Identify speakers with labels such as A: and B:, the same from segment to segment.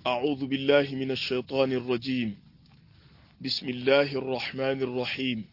A: أعوذ بالله من الشيطان الرجيم بسم الله الرحمن الرحيم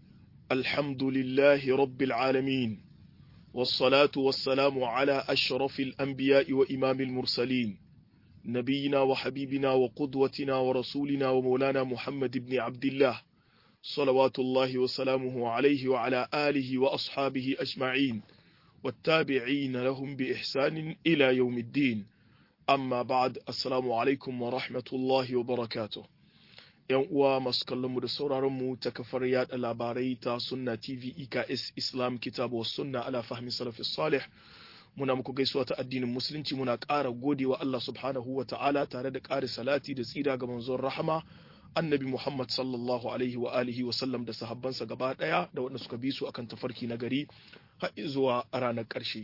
A: الحمد لله رب العالمين والصلاة والسلام على أشرف الأنبياء وإمام المرسلين نبينا وحبيبنا وقدوتنا ورسولنا ومولانا محمد بن عبد الله صلوات الله وسلامه عليه وعلى آله وأصحابه أجمعين والتابعين لهم بإحسان إلى يوم الدين amma ba'ad assalamu alaikum wa rahmatullahi wa barakatuh yan uwa masu kallon mu da sauraron mu ta kafar yada labarai ta sunna tv eks islam kitabu wa sunna ala fahmi salafi salih muna muku gaisuwa ta addinin musulunci muna ƙara godewa Allah subhanahu wa ta'ala tare da ƙari salati da tsira ga manzon rahama annabi Muhammad sallallahu alaihi wa alihi wa sallam da sahabbansa gaba ɗaya da waɗanda suka bi su akan tafarki na gari har zuwa ranar ƙarshe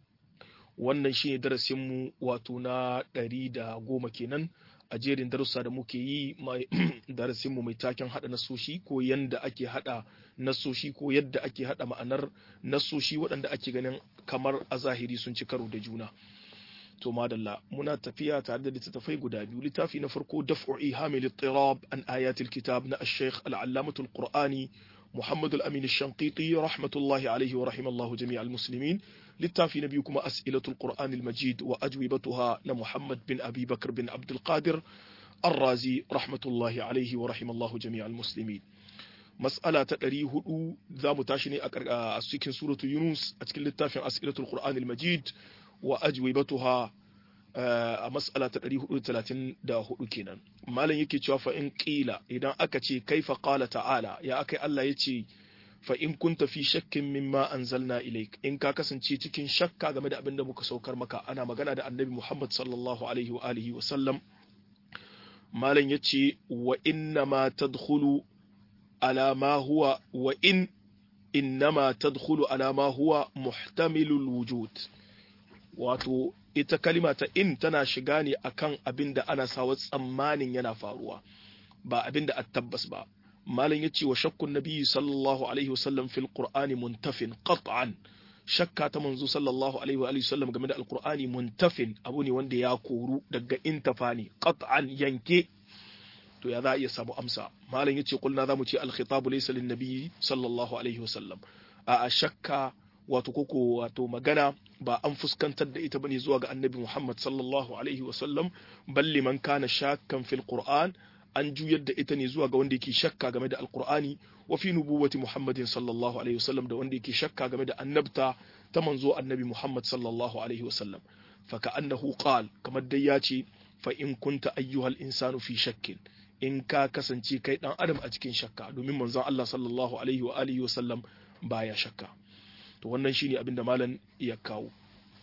A: wannan shine darasinmu wato na ɗari da goma kenan a jerin darussa da muke yi darasinmu mai taken haɗa nasoshi ko yadda ake haɗa nasoshi ko yadda ake haɗa ma'anar nasoshi waɗanda ake ganin kamar a zahiri sun ci karo da juna to madalla muna tafiya tare da littattafai guda biyu littafi na farko daf'u ihamil ittirab an ayatil kitab na ash-shaykh al-allamatul qur'ani محمد الأمين الشنقيطي رحمة الله عليه ورحم الله جميع المسلمين littafi na biyu kuma as'ilatul qur'an al-majid wa ajwibatuha na muhammad bin abi bakr bin abdul qadir ar-razi rahmatullahi alaihi wa rahimallahu jami'al muslimin mas'ala ta 400 zamu tashi ne a cikin suratu yunus a cikin littafin as'ilatul qur'an al-majid wa ajwibatuha a mas'ala ta 434 kenan malam yake cewa fa in qila idan aka ce kaifa qala ta'ala ya akai Allah yace fa in kunta fi shakkin mimma anzalna ilaik in ka kasance cikin shakka game da abin da muka saukar maka ana magana da annabi Muhammad sallallahu alaihi wa alihi wa sallam malam yace wa inna ma tadkhulu ala ma huwa wa in innama tadkhulu ala ma huwa muhtamilul wujud wato ita kalima ta in tana shiga ne akan abin da ana sawa tsammanin yana faruwa ba abin da tabbas ba malam yace wa shakkun nabi sallallahu alaihi wasallam fil qur'ani muntafin qat'an shakka ta manzo sallallahu alaihi wa alihi wasallam game da alqur'ani muntafin abu ne wanda ya koru daga intafa ne qat'an yanke to ya za a iya samu amsa malam yace kulna zamu ce al-khitabu laysa lin nabi sallallahu alaihi wasallam a shakka wato koko wato magana ba an fuskantar da ita bane zuwa ga annabi Muhammad sallallahu alaihi wasallam balli man kana shakkan fil qur'an an juyar da ita ne zuwa ga wanda yake shakka game da alqur'ani wa fi nubuwati Muhammadin sallallahu alaihi wasallam da wanda yake shakka game da annabta ta manzo annabi Muhammad sallallahu alaihi wasallam fa ka'annahu qal kamar dai ya ce fa in kunta ayyuhal insanu fi shakkin in ka kasance kai dan adam a cikin shakka domin manzon Allah sallallahu alaihi wa alihi wasallam baya shakka to wannan shine abin da malam ya kawo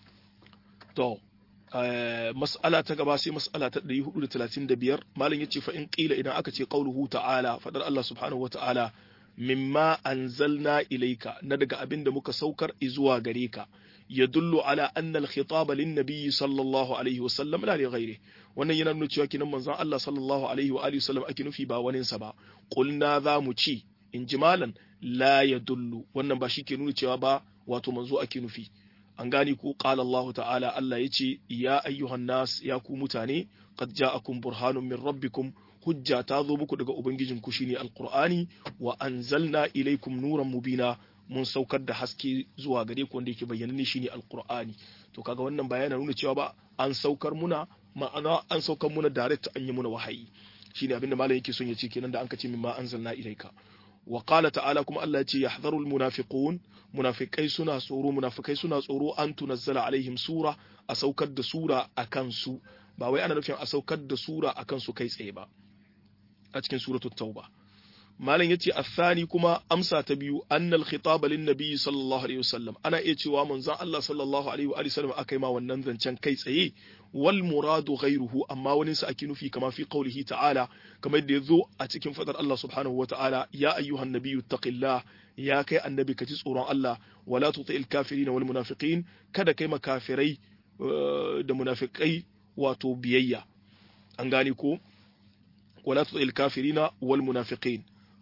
A: to mas'ala ta gaba sai mas'ala ta 435 malam yace fa in qila idan aka ce qauluhu ta'ala fadar Allah subhanahu wata'ala mimma anzalna ilayka na daga abin da muka saukar zuwa gare ka yadullu ala anna al-khitaba lin-nabiy sallallahu alaihi wa sallam la li ghairi wannan yana nuna cewa kinan manzon Allah sallallahu alaihi wa alihi wasallam ake nufi ba wani sa ba qulna za mu ci in ji malan la yadullu wannan ba shi ke nuna cewa ba wato manzo ake nufi an gane ko qala Allah ta'ala Allah yace ya ayyuhan nas ya ku mutane qad ja'akum burhanun min rabbikum hujja ta zo muku daga ubangijin ku shine alqur'ani wa anzalna ilaykum nuran mubina mun saukar da haske zuwa gare ku wanda yake bayyana ne shine alqur'ani to kaga wannan bayana nuna cewa ba an saukar muna ma'ana an saukar muna direct an yi muna wahayi shine abinda malam yake son ya ce kenan da an kace mimma anzalna ilayka wa qala ta'ala kuma Allah ya ce yahdharul munafiqun munafikai suna tsoro munafikai suna tsoro an tunazzala alaihim sura a saukar da sura akan su ba wai ana nufin a saukar da sura akan su kai tsaye ba a cikin suratul tauba malam yace athani kuma amsa ta biyu annal khitaba lin nabiy sallallahu alaihi wasallam ana iya cewa manzon Allah sallallahu alaihi wa sallam akai ma wannan zancen kai tsaye wal muradu ghayruhu amma wani sa ake nufi kama fi qaulihi ta'ala kamar da yazo a cikin fadar Allah subhanahu wata'ala ya ayyuhan nabiyyu taqillah ya kai annabi ka ji tsoron Allah wala tuti'il kafirin wal munafiqin kada kai makafirai da munafikai wato biyayya an gane ko wala tuti'il kafirina wal munafiqin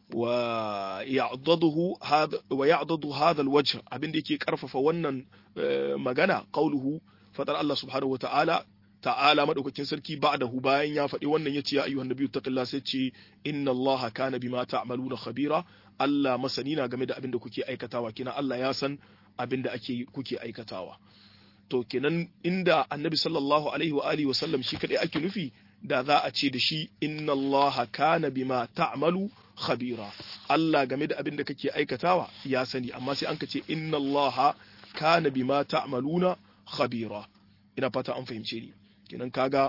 A: ويعضده هذا ويعضد هذا الوجه abin da yake karfafa wannan magana qauluhu fadar Allah subhanahu wataala ta'ala madaukakin sarki ba'dahu bayan ya faɗi wannan yace ya ayyuhan nabiyyu taqillah sai ce inna allaha kana bima ta'maluna khabira Allah masani na game da abin da kuke aikatawa kina Allah ya san abin da ake kuke aikatawa to kenan inda annabi sallallahu alaihi wa alihi wa sallam shi kadai ake nufi da za a ce da shi inna allaha kana bima ta'malu khabira Allah game da abin da kake aikatawa ya sani amma sai an ka ce inna allaha kana bima ta'maluna khabira ina fata an fahimce ni kenan kaga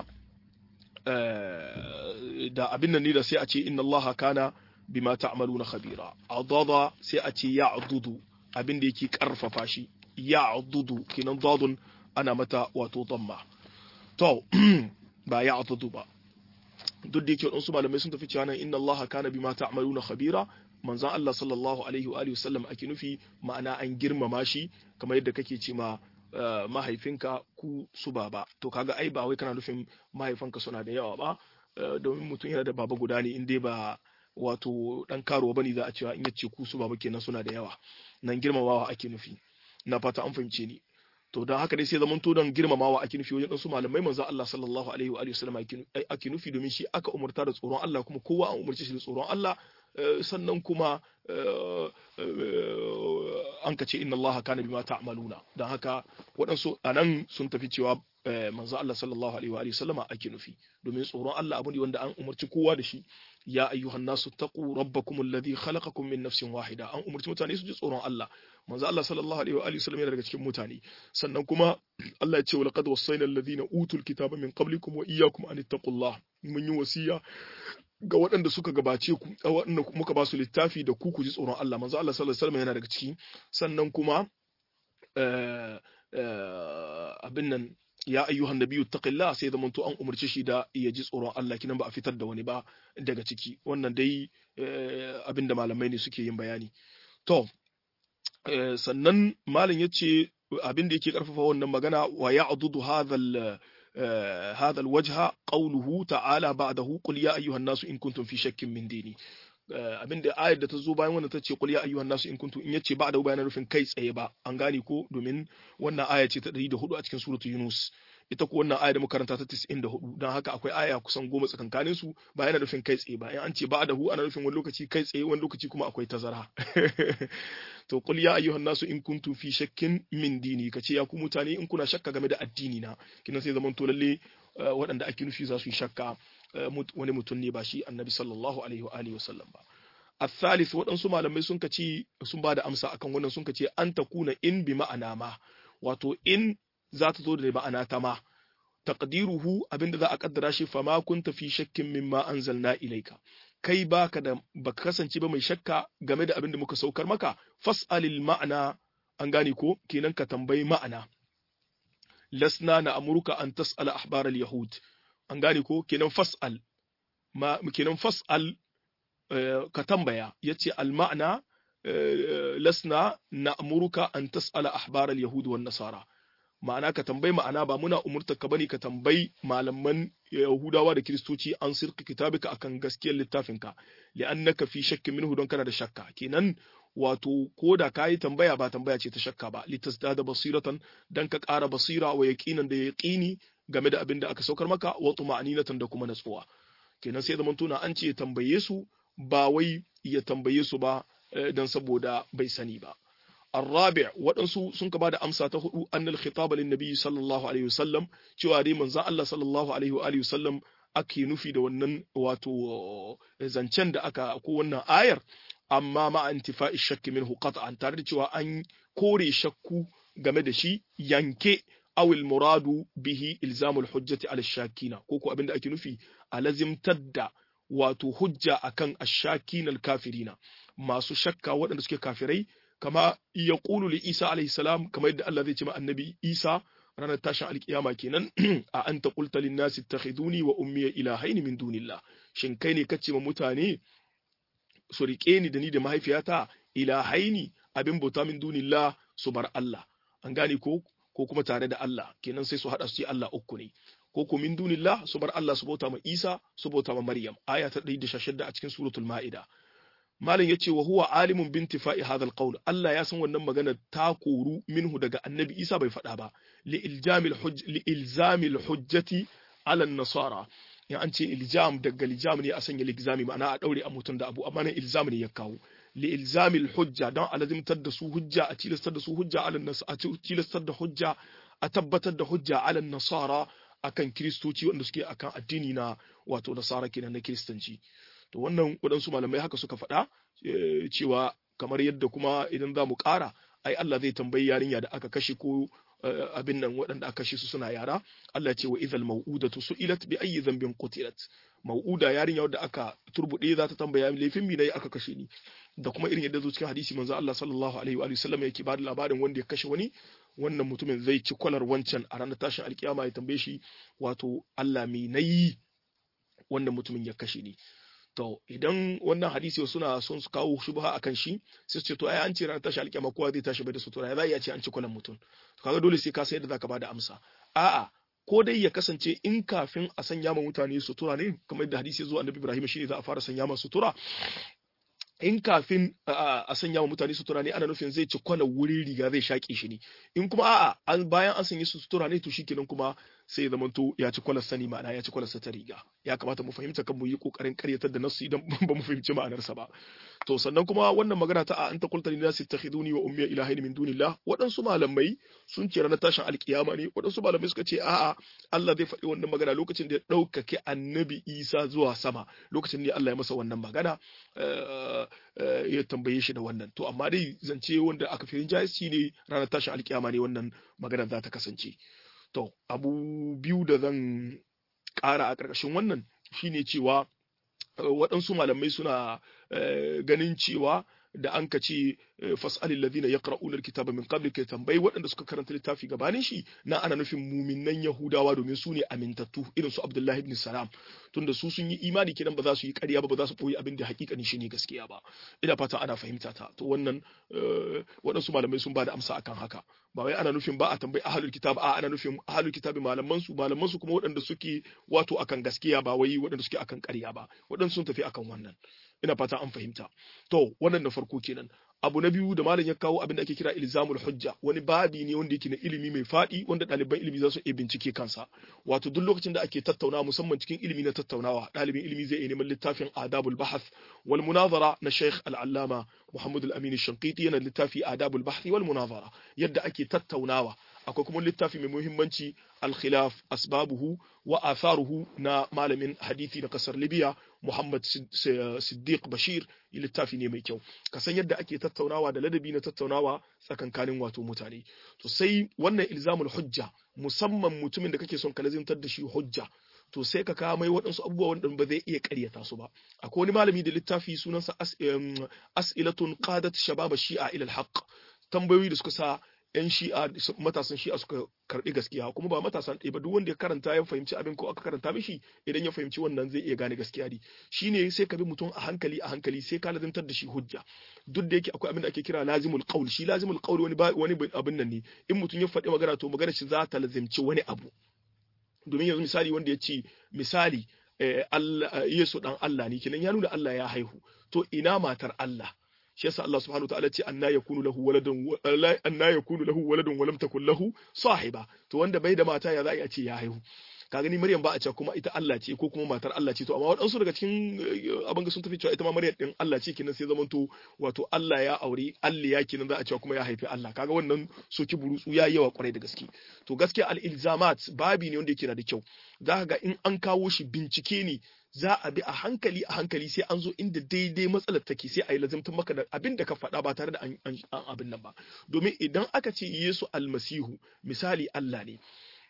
A: da abin nan ne da sai a ce inna allaha kana bima ta'maluna khabira adada sai a ce ya'dudu abin da yake karfafa shi ya'dudu kenan dadun ana mata wato damma to ba ya'dudu ba duk da yake wadansu malamai sun tafi cewa nan inna allaha kana bima ta'maluna khabira manzon Allah sallallahu alaihi wa alihi wasallam ake nufi ma'ana an girmama shi kamar yadda kake ce ma mahaifinka ku su baba to kaga ai ba wai kana nufin mahaifanka suna da yawa ba domin mutum yana da baba guda ne in dai ba wato dan karuwa bane za a cewa in yace ku su baba kenan suna da yawa nan girmamawa ake nufi na fata an fahimce ni to don haka dai sai zaman to don girmamawa ake nufi wajen su malamai manzo Allah sallallahu alaihi wa alihi wasallam ake nufi domin shi aka umurta da tsoron Allah kuma kowa an umurce shi da tsoron Allah sannan kuma an ka ce inna Allah kana bima ta'maluna don haka waɗansu anan sun tafi cewa manzo Allah sallallahu alaihi wa alihi wasallama ake nufi domin tsoron Allah abu ne wanda an umarci kowa da shi ya ayyuhan nasu taqu rabbakum alladhi khalaqakum min nafsin wahida an umarci mutane su ji tsoron Allah manzo Allah sallallahu alaihi wa alihi wasallam yana daga cikin mutane sannan kuma Allah ya ce walaqad wassayna alladhina utul kitaba min qablikum wa iyyakum an ittaqullah mun yi wasiya ga waɗanda suka gabace ku waɗanda muka ba su littafi da ku ku ji tsoron Allah manzo Allah sallallahu alaihi wasallam yana daga ciki sannan kuma abin nan ya ayyuhan nabiyyu taqillah sai da manto an umarci shi da ya ji tsoron Allah kinan ba a fitar da wani ba daga ciki wannan dai abin da malamai ne suke yin bayani to sannan malam yace abin da yake karfafa wannan magana wa ya'dudu hadha هذا الوجه قوله تعالى بعده قل يا أيها الناس إن كنتم في شك من ديني abin da ayar da ta zo bayan wannan ta ce qul ya ayyuhan nasu in kuntum in yace ba da bayanan rufin kai tsaye ba an gane ko domin wannan aya ce ta 104 a cikin suratul yunus ita ko wannan aya da muka karanta ta 94 dan haka akwai aya kusan goma tsakankanin su ba yana nufin kai tsaye ba in an ce ba da hu ana nufin wani lokaci kai tsaye wani lokaci kuma akwai tazara to qul ya ayyuhan nasu in kuntum fi shakkin min dini kace ya ku mutane in kuna shakka game da addini na kinan sai zaman to lalle waɗanda ake nufi za su yi shakka wani mutum ne ba shi annabi sallallahu alaihi wa alihi wasallam ba الثالث waɗansu malamai sun kaci sun ba da amsa akan wannan sun kace an takuna in bi ma'ana ma wato in za ta zo da ma'ana ta ma taqdiruhu abinda za a kaddara shi fa ma kunta fi shakkin mimma anzalna ilayka kai baka da baka kasance ba mai shakka game da abinda muka saukar maka fas'alil ma'ana an gane ko kenan ka tambayi ma'ana lasna na amurka an tas'ala ahbar al-yahud an gane ko kenan fas'al ma kenan fas'al ka tambaya yace al-ma'na lasna na amurka an tas'ala ahbar al-yahud wan nasara ma'ana ka tambayi ma'ana ba muna umurta ka bane ka tambayi malaman yahudawa da kiristoci an sirka kitabika akan gaskiyar littafinka li'annaka fi shakkin minhu don kana da shakka kenan wato ko da kayi tambaya ba tambaya ce ta shakka ba litasdada basiratan dan ka ƙara basira wa yaqinan da yaqini game da abin da aka saukar maka wa tuma'ninatan da kuma natsuwa kenan sai zaman tuna an ce tambaye su ba wai ya tambaye su ba dan saboda bai sani ba الرابع waɗansu sun ka bada amsa ta hudu annal khitaba lin nabi sallallahu alaihi wasallam cewa dai manzon Allah sallallahu alaihi wa alihi wasallam ake nufi da wannan wato zancen da aka ko wannan ayar amma ma intifa'i shakki minhu qat'an tare da cewa an kore shakku game da shi yanke awil muradu bihi ilzamul hujjati ala shakina ko ko abinda ake nufi alazimtar da wato hujja akan ashakina alkafirina masu shakka waɗanda suke kafirai kama ya ƙulu li Isa alaihi salam kamar yadda Allah zai ce ma annabi Isa ranar tashin alkiyama kenan a anta qulta lin nasi ittakhiduni wa ummi ilahaini min dunillah shin kai ne kace ma mutane su rike ni da ni da mahaifiyata ilahaini abin bauta min dunillah su bar Allah an gane ko ko kuma tare da Allah kenan sai su hada su ce Allah uku ne ko ko min dunillah su bar Allah su bauta ma Isa su bauta ma Maryam aya ta 116 a cikin suratul Ma'ida malam yace wa huwa alimun bintifa'i hadha alqawl Allah ya san wannan magana ta koru minhu daga annabi Isa bai faɗa ba li iljamil hujj li ilzamil hujjati ala nasara ya an ce iljam daga iljam ne a sanya ilzami ma'ana a daure a mutum da abu amma nan ilzam ne ya kawo li ilzamil hujja don a lazimtar da su hujja a tilastar da su hujja ala nas a tilastar da hujja a tabbatar da hujja ala nasara akan kiristoci wanda suke akan addini na wato nasara kenan na kiristanci to wannan waɗansu malamai haka suka faɗa cewa kamar yadda kuma idan za mu ƙara ai Allah zai tambayi yarinya da aka kashe ko abin nan waɗanda aka kashe su suna yara Allah ce wa idhal mau'udatu su'ilat bi ayyi dhanbin qutilat mau'uda yarinya wadda aka turbude za ta tambaya laifin mi nayi aka kashe ni da kuma irin yadda zo cikin hadisi manzo Allah sallallahu alaihi wa sallam yake ba da labarin wanda ya kashe wani wannan mutumin zai ci kwalar wancan a ranar tashin alkiyama ya tambaye shi wato Allah me nayi wannan mutumin ya kashe ni to idan wannan hadisi suna son su kawo shubha akan shi sai su ce to ai an ce ranar tashi alƙiyama kowa zai tashi bai da sutura za iya ce an ci kwalan mutum to kaga dole sai ka san yadda zaka bada amsa a'a ko dai ya kasance in kafin a sanya ma mutane sutura ne kamar yadda hadisi ya zo annabi Ibrahim shine za a fara sanya ma sutura in kafin a sanya wa mutane sutura ne ana nufin zai ci kwana wurin riga zai shaƙe shi ne in kuma a'a an bayan an sanya su sutura ne to shikenan kuma sai ya zamanto ya ci kwalar sani ma'ana ya ci kwalar ta riga ya kamata mu fahimta kan mu yi kokarin karyatar da nasu idan ba mu fahimci ma'anarsa ba to sannan kuma wannan magana ta a an ta kulta linnasi takhiduni wa ummi ilahin min dunillah waɗansu malamai sun ce ranar tashin alkiyama ne waɗansu malamai suka ce a'a Allah zai faɗi wannan magana lokacin da ya ɗaukake annabi Isa zuwa sama lokacin ne Allah ya masa wannan magana ya tambaye shi da wannan to amma dai zance wanda aka fi rinjaye ne ranar tashin alkiyama ne wannan magana za ta kasance To, abu biyu da zan ƙara a ƙarƙashin wannan shine cewa waɗansu malamai suna ganin cewa da an ka ce fas'alil ladina yaqra'una alkitaba min qabli ka tambayi waɗanda suka karanta littafi gabanin shi na ana nufin muminan yahudawa domin su ne amintattu irin su abdullahi ibn salam tunda su sun yi imani kidan ba za su yi ƙarya ba ba za su koyi abin da hakikani shi ne gaskiya ba ina fata ana fahimta ta to wannan waɗansu malamai sun ba da amsa akan haka ba wai ana nufin ba a tambayi ahlul kitab a ana nufin ahlul kitabi malaman su malaman su kuma waɗanda suke wato akan gaskiya ba wai waɗanda suke akan ƙarya ba waɗansu sun tafi akan wannan ina fata an fahimta to wannan na farko kenan abu na biyu da malam ya kawo abin da ake kira ilzamul hujja wani babi ne wanda yake na ilimi mai faɗi wanda ɗaliban ilimi za su iya bincike kansa wato duk lokacin da ake tattaunawa musamman cikin ilimi na tattaunawa ɗalibin ilimi zai iya neman littafin adabul bahath wal munazara na sheikh al-allama muhammad al-amin shanqiti yana littafi adabul bahth wal munazara yadda ake tattaunawa akwai kuma littafi mai muhimmanci al-khilaf asbabuhu wa atharuhu na malamin hadisi na kasar libya muhammad siddiq bashir littafi ne mai kyau ka san yadda ake tattaunawa da ladabi na tattaunawa tsakankanin wato mutane to sai wannan ilzamul hujja musamman mutumin da kake son ka lazimtar da shi hujja to sai ka kawo mai waɗansu abubuwa wanda ba zai iya ƙaryata su ba akwai wani malami da littafi sunansa as'ilatun qadat shababa shi'a ila al-haqq tambayoyi da suka sa yan shi'a matasan shi'a suka karbi gaskiya kuma ba matasan ɗaya ba duk wanda ya karanta ya fahimci abin ko aka karanta mishi idan ya fahimci wannan zai iya gane gaskiya ne shine sai ka bi mutum a hankali a hankali sai ka lazimtar da shi hujja duk da yake akwai abin da ake kira lazimul qaul shi lazimul qaul wani wani abin nan ne in mutum ya faɗi magana to magana shi za ta lazimci wani abu domin yanzu misali wanda ya ce misali Allah Yesu dan Allah ne kenan ya nuna Allah ya haihu to ina matar Allah shi yasa Allah subhanahu wataala ce anna yakunu lahu waladun anna yakunu lahu waladun wa lam takul lahu sahiba to wanda bai da mata ya za a ce ya haihu ka gani Maryam ba a ce kuma ita Allah ce ko kuma matar Allah ce to amma waɗansu daga cikin abin ga sun tafi cewa ita ma Maryam din Allah ce kenan sai zamanto wato Allah ya aure Allah ya kenan za a cewa kuma ya haifi Allah kaga wannan soki burutsu ya yawa kwarai da gaske to gaskiya al-ilzamat babi ne wanda yake da kyau za ga in an kawo shi bincike ne za a bi a hankali a hankali sai an zo inda daidai matsalar take sai a yi lazimtar maka da abin da ka faɗa ba tare da an abin nan ba domin idan aka ce Yesu almasihu misali Allah ne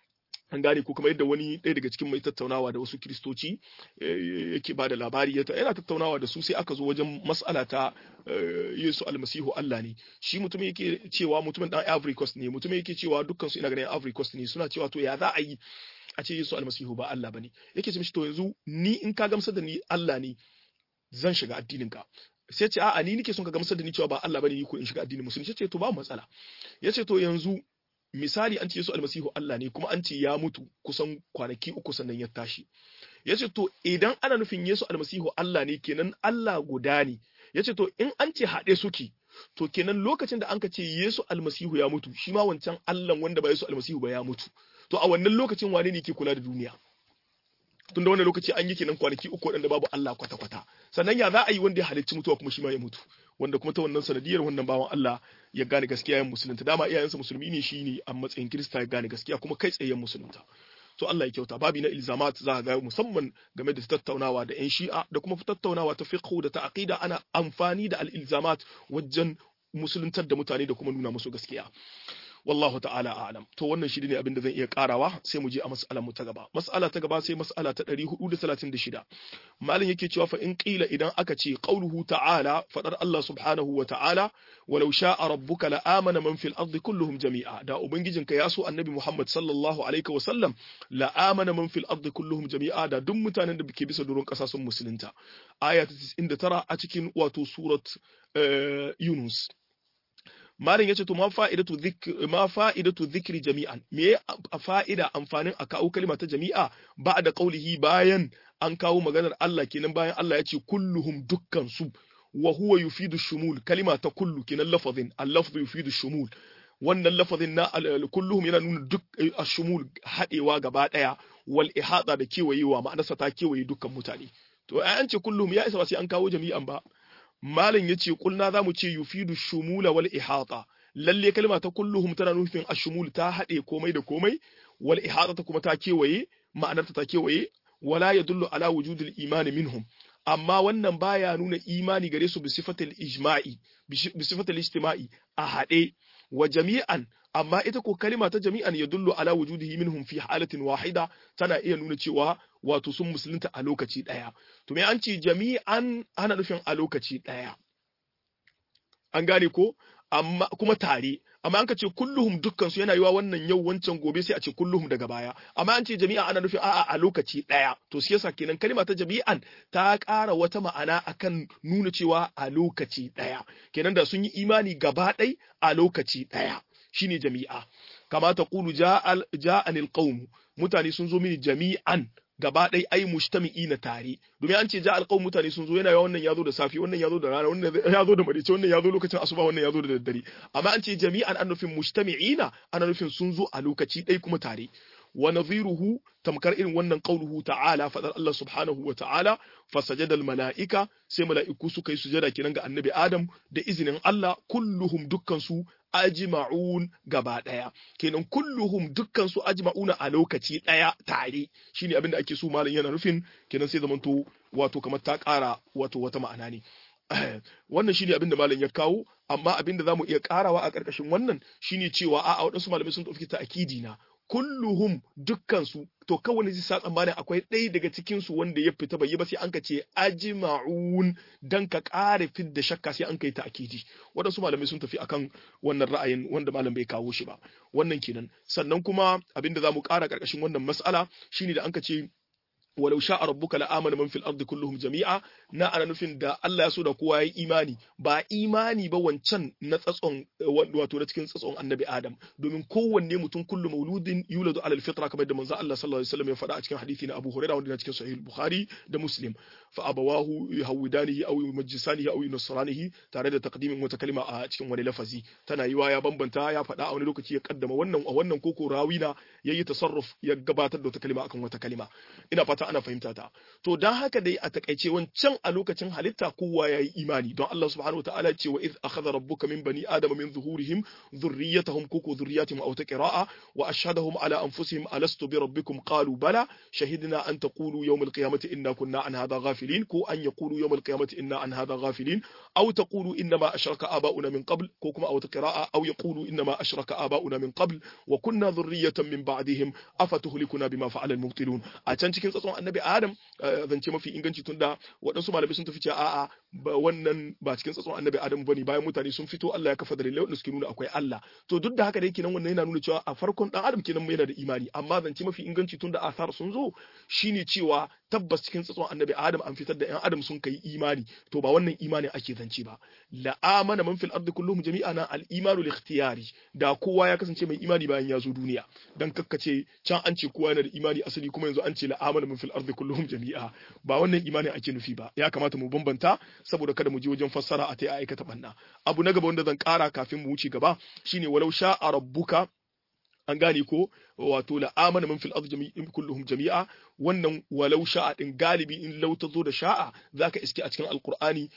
A: an gane ko kuma yadda wani ɗaya daga cikin mai tattaunawa da wasu kiristoci yake ba da labari yana tattaunawa da su sai aka zo wajen mas'ala ta Yesu almasihu Allah ne shi mutum yake cewa mutumin dan Ivory Coast ne mutum yake cewa dukkan su ina ganin Ivory Coast ne suna cewa to ya za a yi a ce Yesu almasihu ba Allah bane yake ce mishi to yanzu ni in ka gamsar da ni Allah ne zan shiga addinin ka sai ce a'a ni nake son ka gamsar da ni cewa ba Allah bane ni ko in shiga addinin musulunci ce to ba matsala yace to yanzu misali an ce Yesu almasihu Allah ne kuma an ce ya mutu kusan kwanaki uku sannan ya tashi yace to idan ana nufin Yesu almasihu Allah ne kenan Allah guda ne yace to in an ce haɗe suke to kenan lokacin da an ka ce Yesu almasihu ya mutu shi ma wancan Allah wanda ba Yesu almasihu ba ya mutu to a wannan lokacin wane ne ke kula da duniya tun da wannan lokaci an yi kenan kwanaki uku waɗanda babu Allah kwata-kwata sannan ya za a yi wanda ya halicci mutuwa kuma shi ma ya mutu wanda kuma ta wannan sanadiyar wannan bawan Allah ya gane gaskiya yan musulunta dama iyayensa musulmi ne shi ne a matsayin Kirista ya gane gaskiya kuma kai tsaye musulunta to Allah ya kyauta babi na ilzamat za ga musamman game da tattaunawa da yan shi'a da kuma tattaunawa ta fiqh da ta aqida ana amfani da al-ilzamat wajen musuluntar da mutane da kuma nuna musu gaskiya wallahu ta'ala a'lam to wannan shi ne abin da zan iya karawa sai mu je a mas'alar mu ta gaba mas'ala ta gaba sai mas'ala ta 436 malin yake cewa fa in qila idan aka ce qauluhu ta'ala fadar Allah subhanahu wa ta'ala walau sha'a rabbuka la amana man fil ardi kulluhum jami'a da ubangijinka ya so annabi Muhammad sallallahu alaihi wa sallam la amana man fil ardi kulluhum jami'a da duk mutanen da ke bisa doron kasa sun musulunta aya ta 99 a cikin wato surat Yunus Malam yace to ma fa'idatu dhikr ma fa'idatu dhikri jami'an me fa'ida amfanin a kawo kalma ta jami'a ba da qaulihi bayan an kawo maganar Allah kenan bayan Allah yace kulluhum dukkan su wa huwa yufidu shumul kalima ta kullu kenan lafazin al-lafzu yufidu shumul wannan lafazin na kulluhum yana nuna duk ashumul hadewa gaba daya wal ihata da kewayewa ma'anarsa ta kewaye dukkan mutane to ai an ce kulluhum ya isa ba sai an kawo jami'an ba malam yace kulna zamu ce yufidu shumula wal ihata lalle kalma ta kulluhum tana nufin ashumul ta hade komai da komai wal ihata ta kuma ta kewaye ma'anarta ta kewaye wala yadullu ala wujudil imani minhum amma wannan baya nuna imani gare su bi sifatil ijma'i bi sifatil ijtima'i a hade wa jami'an amma ita ko kalima ta jami'an ya dullu ala wujudihi minhum fi halatin wahida tana iya nuna cewa wato sun musulunta a lokaci daya to me an ce jami'an ana nufin a lokaci daya an gane ko amma kuma tare amma an ka ce kulluhum dukkan su yana yiwa wannan yau wancan gobe sai a ce kulluhum daga baya amma an ce jami'a ana nufin a'a a lokaci daya to shi yasa kenan kalima ta jami'an ta ƙara wata ma'ana akan nuna cewa a lokaci daya kenan da sun yi imani gaba ɗai a lokaci daya shine jami'a kama ta qulu ja'anil qaum mutane sun zo mini jami'an gaba ɗai ai mujtami'i na tare domin an ce ja'al qaum mutane sun zo yana yawa wannan yazo da safi wannan yazo da rana wannan yazo da marice wannan yazo lokacin asuba wannan yazo da daddare amma an ce jami'an an nufin mujtami'ina ana nufin sun zo a lokaci ɗai kuma tare wa nadhiruhu tamkar irin wannan qauluhu ta'ala fadar Allah subhanahu wa ta'ala fasajada al mala'ika sai mala'iku suka yi sujada kenan ga annabi Adam da izinin Allah kulluhum dukkan su ajma'un gaba daya kenan kulluhum dukkan su ajma'una a lokaci daya tare shine abin da ake so malam yana nufin kenan sai zamanto wato kamar ta kara wato wata ma'ana ne wannan shine abin da malam ya kawo amma abin da zamu iya karawa a karkashin wannan shine cewa a'a wadansu malamai sun tafi ta akidi na kulluhum dukkansu to kawai zai sa tsammanin akwai ɗaya daga cikin su wanda ya fita bai yi ba sai an ka ce ajma'un dan ka ƙara fit da shakka sai an kai ta akidi waɗansu malamai sun tafi akan wannan ra'ayin wanda malam bai kawo shi ba wannan kenan sannan kuma abinda zamu ƙara ƙarƙashin wannan mas'ala shine da an ka ce walau sha'a rabbuka la'amana man fil ardi kulluhum jami'a na ana nufin da Allah ya so da kowa yayi imani ba imani ba wancan na tsatson wato na cikin tsatson annabi Adam domin kowanne mutum kullu mauludin yuladu alal fitra kamar da manzo Allah sallallahu alaihi wasallam ya faɗa a cikin hadisi na Abu Hurairah wanda na cikin sahih Bukhari da Muslim fa abawahu yuhawidanihi aw yumajjisanihi aw yunasranihi tare da taqdimin wata kalma a cikin wani lafazi tana yiwa ya bambanta ya faɗa a wani lokaci ya kaddama wannan a wannan koko rawina yayi tasarruf ya gabatar da wata kalma akan wata kalma ina fata ana fahimta ta to dan haka dai a takaice wancan a lokacin halitta kowa ya yi imani don Allah subhanahu wataala ce wa iz akhadha rabbuka min bani adama min zuhurihim dhurriyyatahum kuku dhurriyyatihim aw taqra'a wa ashhadahum ala anfusihim alastu bi rabbikum qalu bala shahidna an taqulu yawm alqiyamati inna kunna an hadha ghafilin ko an yaqulu yawm alqiyamati inna an hadha ghafilin aw taqulu inna ma ashraka aba'una min qabl ko kuma aw taqra'a aw yaqulu inna ma ashraka aba'una min qabl wa kunna dhurriyyatan min ba'dihim afatuhlikuna bima fa'ala al-mubtilun a can cikin tsatson annabi adam zance mafi inganci tunda waɗansu malamai sun tafi cewa a'a wannan ba cikin tsatson annabi adam bane bayan mutane sun fito Allah ya kafa dalilai wanda suke nuna akwai Allah to duk da haka dai kenan wannan yana nuna cewa a farkon dan adam kenan yana da imani amma zance mafi inganci tunda asar sun zo shine cewa tabbas cikin tsatson annabi adam an fitar da yan adam sun kai imani to ba wannan imani ake zance ba la amana man fil ardi kulluhum jami'an al imanu li ikhtiyari da kowa ya kasance mai imani bayan ya zo duniya dan kakkace can an ce kowa yana da imani asali kuma yanzu an ce la amana man fil ardi kulluhum jami'a ba wannan imani ake nufi ba ya kamata mu bambanta saboda kada mu je wajen fassara a tai aikata banna abu na gaba wanda zan kara kafin mu wuce gaba shine walau sha'a rabbuka an gane ko wato la amana man fil ardi jami'in kulluhum jami'a wannan walau sha'a din galibi in lau ta zo da sha'a zaka iske a cikin alqur'ani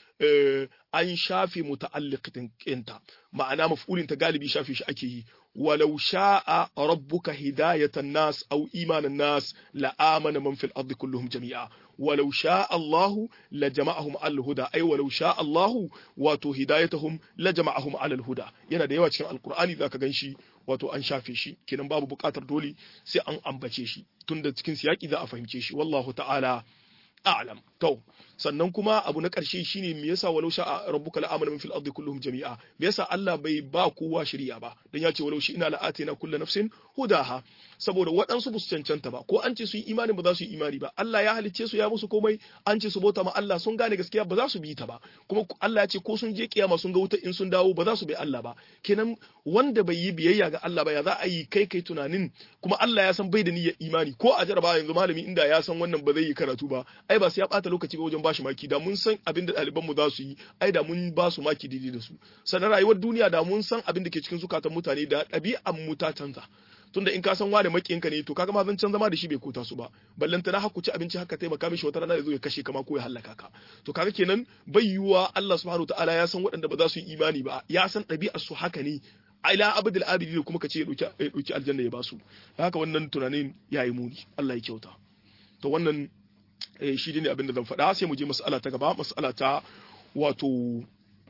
A: an shafe muta'alliqin kinta ma'ana maf'ulin ta galibi shafe shi ake yi walau sha'a rabbuka hidayatan nas aw imanan nas la amana man fil ardi kulluhum jami'a walau sha'a Allah la jama'ahum al huda ay walau sha'a Allah wato hidayatuhum la jama'ahum al huda yana da yawa cikin alqur'ani zaka ganshi wato an shafe shi kenan babu buƙatar dole sai an ambace shi tunda cikin siyaki za a fahimce shi wallahu ta'ala a'lam to sannan kuma abu na ƙarshe shine me yasa walau sha rabbuka la'amana min fil ardi kulluhum jami'a me yasa Allah bai ba kowa shari'a ba dan ya ce walau shi ina la'atina kullu nafsin hudaha saboda waɗansu ba su cancanta ba ko an ce su yi imani ba za su yi imani ba Allah ya halicce su ya musu komai an ce su bauta ma Allah sun gane gaskiya ba za su bi ta ba kuma Allah ya ce ko sun je kiyama sun ga wuta in sun dawo ba za su bi Allah ba kenan wanda bai yi biyayya ga Allah ba ya za a yi kai kai tunanin kuma Allah ya san bai da niyyar imani ko a jaraba yanzu malami inda ya san wannan ba zai yi karatu ba ai ba sai ya bata lokaci ba wajen bashi maki da mun san abin da ɗaliban mu za su yi ai da mun ba su maki daidai da su sannan rayuwar duniya da mun san abin da ke cikin zukatan mutane da ɗabi'an mu ta canza tunda in ka san wani makiyinka ne to kaga ma zan can zama da shi bai kota su ba ballanta na haku ci abinci haka taimaka mishi wata rana ya zo ya kashe kama ko ya hallaka ka to kaga kenan bai yiwuwa Allah subhanahu ta'ala ya san waɗanda ba za su yi imani ba ya san ɗabi'ar su haka ne ila abdul abidi kuma ka ce ya ɗauki aljanna ya basu haka wannan tunanin ya yi muni Allah ya kyauta to wannan shi ne abin da zan faɗa sai mu je mas'ala ta gaba mas'ala ta wato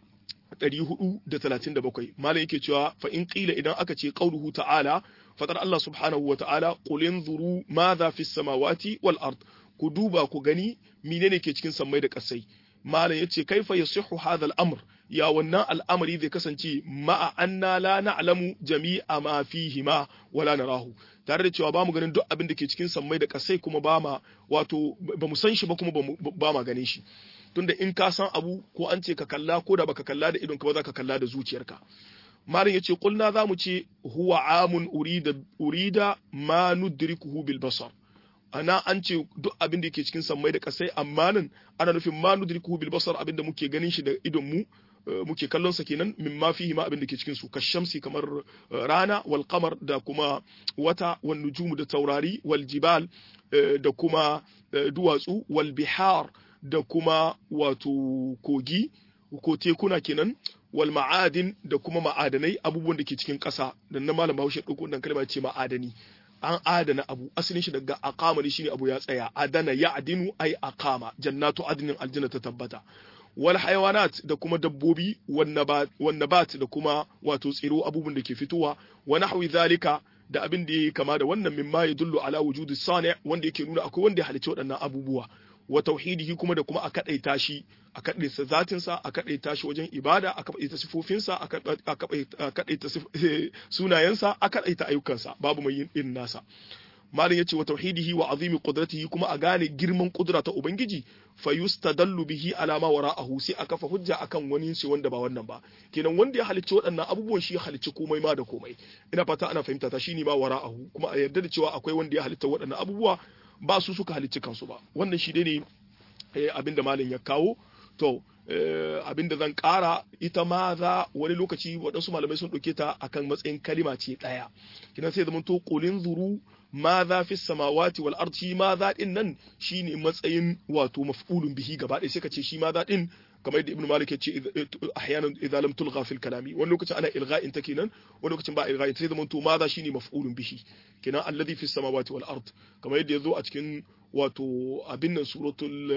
A: 437 malam yake cewa fa in qila idan aka ce qauluhu ta'ala fadar Allah subhanahu wa ta'ala qul inzuru madha fis samawati wal ard ku duba ku gani menene ke cikin sammai da kasai malam yace kaifa yasihu hadha al-amr ya wannan al'amari zai kasance ma'a anna la na'lamu jami'a ma fihi ma wala narahu tare da cewa ba mu ganin duk abin da ke cikin sammai da kasai kuma ba ma wato ba mu san shi ba kuma ba ma ganin shi tunda in ka san abu ko an ce ka kalla ko da baka kalla da idon ka ba za ka kalla da zuciyarka malam yace kulna za mu ce huwa amun urida urida ma nudrikuhu bil basar ana an ce duk abin da yake cikin sammai da kasai amma nan ana nufin ma nudrikuhu bil basar abin da muke ganin shi da idon mu muke kallon sa kenan min ma fihi ma abin da ke cikin su kashamsi kamar rana wal qamar da kuma wata wal nujumu da taurari wal jibal da kuma duwatsu wal bihar da kuma wato kogi ko tekuna kenan wal ma'adin da kuma ma'adanai abubuwan da ke cikin ƙasa dan na malam Bahaushe ɗauko wannan kalma ce ma'adani an adana abu asalin shi daga aqama ne shine abu ya tsaya adana ya adinu ai aqama jannatu adnin aljanna ta tabbata wal hayawanat da kuma dabbobi wan nabat da kuma wato tsiro abubuwan da ke fitowa wa nahwi zalika da abin da yake kama da wannan mimma yadullu ala wujudi sani wanda yake nuna akwai wanda ya halicci waɗannan abubuwa wa tauhidihi kuma da kuma a kadaita shi a kadaita zatinsa a kadaita shi wajen ibada a kadaita sifofinsa a kadaita sunayensa a kadaita ayyukansa babu mai yin irin nasa malin yace wa tauhidihi wa azimi qudratihi kuma a gane girman kudura ta ubangiji fa yustadallu bihi ala ma wara'ahu sai a kafa hujja akan wani shi wanda ba wannan ba kenan wanda ya halicci waɗannan abubuwan shi ya halicci komai ma da komai ina fata ana fahimta ta shine ma wara'ahu kuma a yarda da cewa akwai wanda ya halitta waɗannan abubuwa ba su suka halicci kansu ba wannan shi ne abin da malam ya kawo to abin da zan ƙara ita ma za wani lokaci waɗansu malamai sun ɗauke ta akan matsayin kalima ce ɗaya kinan sai zama to ƙulin zuru ma za fi samawati wal ardi ma za din nan shine matsayin wato maf'ulun bihi gaba ɗaya sai ka ce shi ma za din kamar yadda ibnu malik ya ce ahyanan idza lam tulgha fil kalami wani lokacin ana ilgha'in ta kenan wani lokacin ba ilgha'in sai zama to ma za shine maf'ulun bihi kenan alladhi fi samawati wal ard kamar yadda yazo a cikin wato abin nan suratul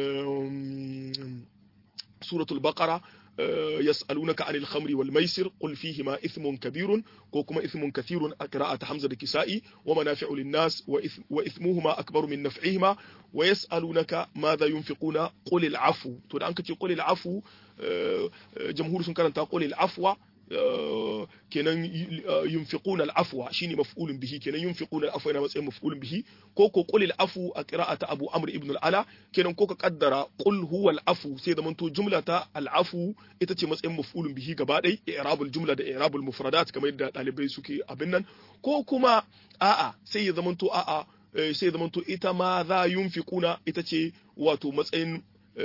A: suratul baqara يسألونك عن الخمر والميسر قل فيهما إثم كبير وكما إثم كثير قراءة حمزة الكسائي ومنافع للناس وإثم وإثمهما أكبر من نفعهما ويسألونك ماذا ينفقون قل العفو تقول أنك تقول العفو جمهور سنكرن تقول العفو kenan yunfiquna al-afwa shine maf'ulun bihi kenan yunfiquna al-afwa yana matsayin maf'ulun bihi ko ko qul al-afu a qira'ata Abu Amr ibn al-Ala kenan ko ka kaddara qul huwa al-afu sai zaman to jumla ta al-afu ita ce matsayin maf'ulun bihi gaba ɗaya i'rabul jumla da i'rabul mufradat kamar yadda dalibai suke abin nan ko kuma a'a sai ya zaman to a'a sai ya zaman to ita ma za yunfiquna ita ce wato matsayin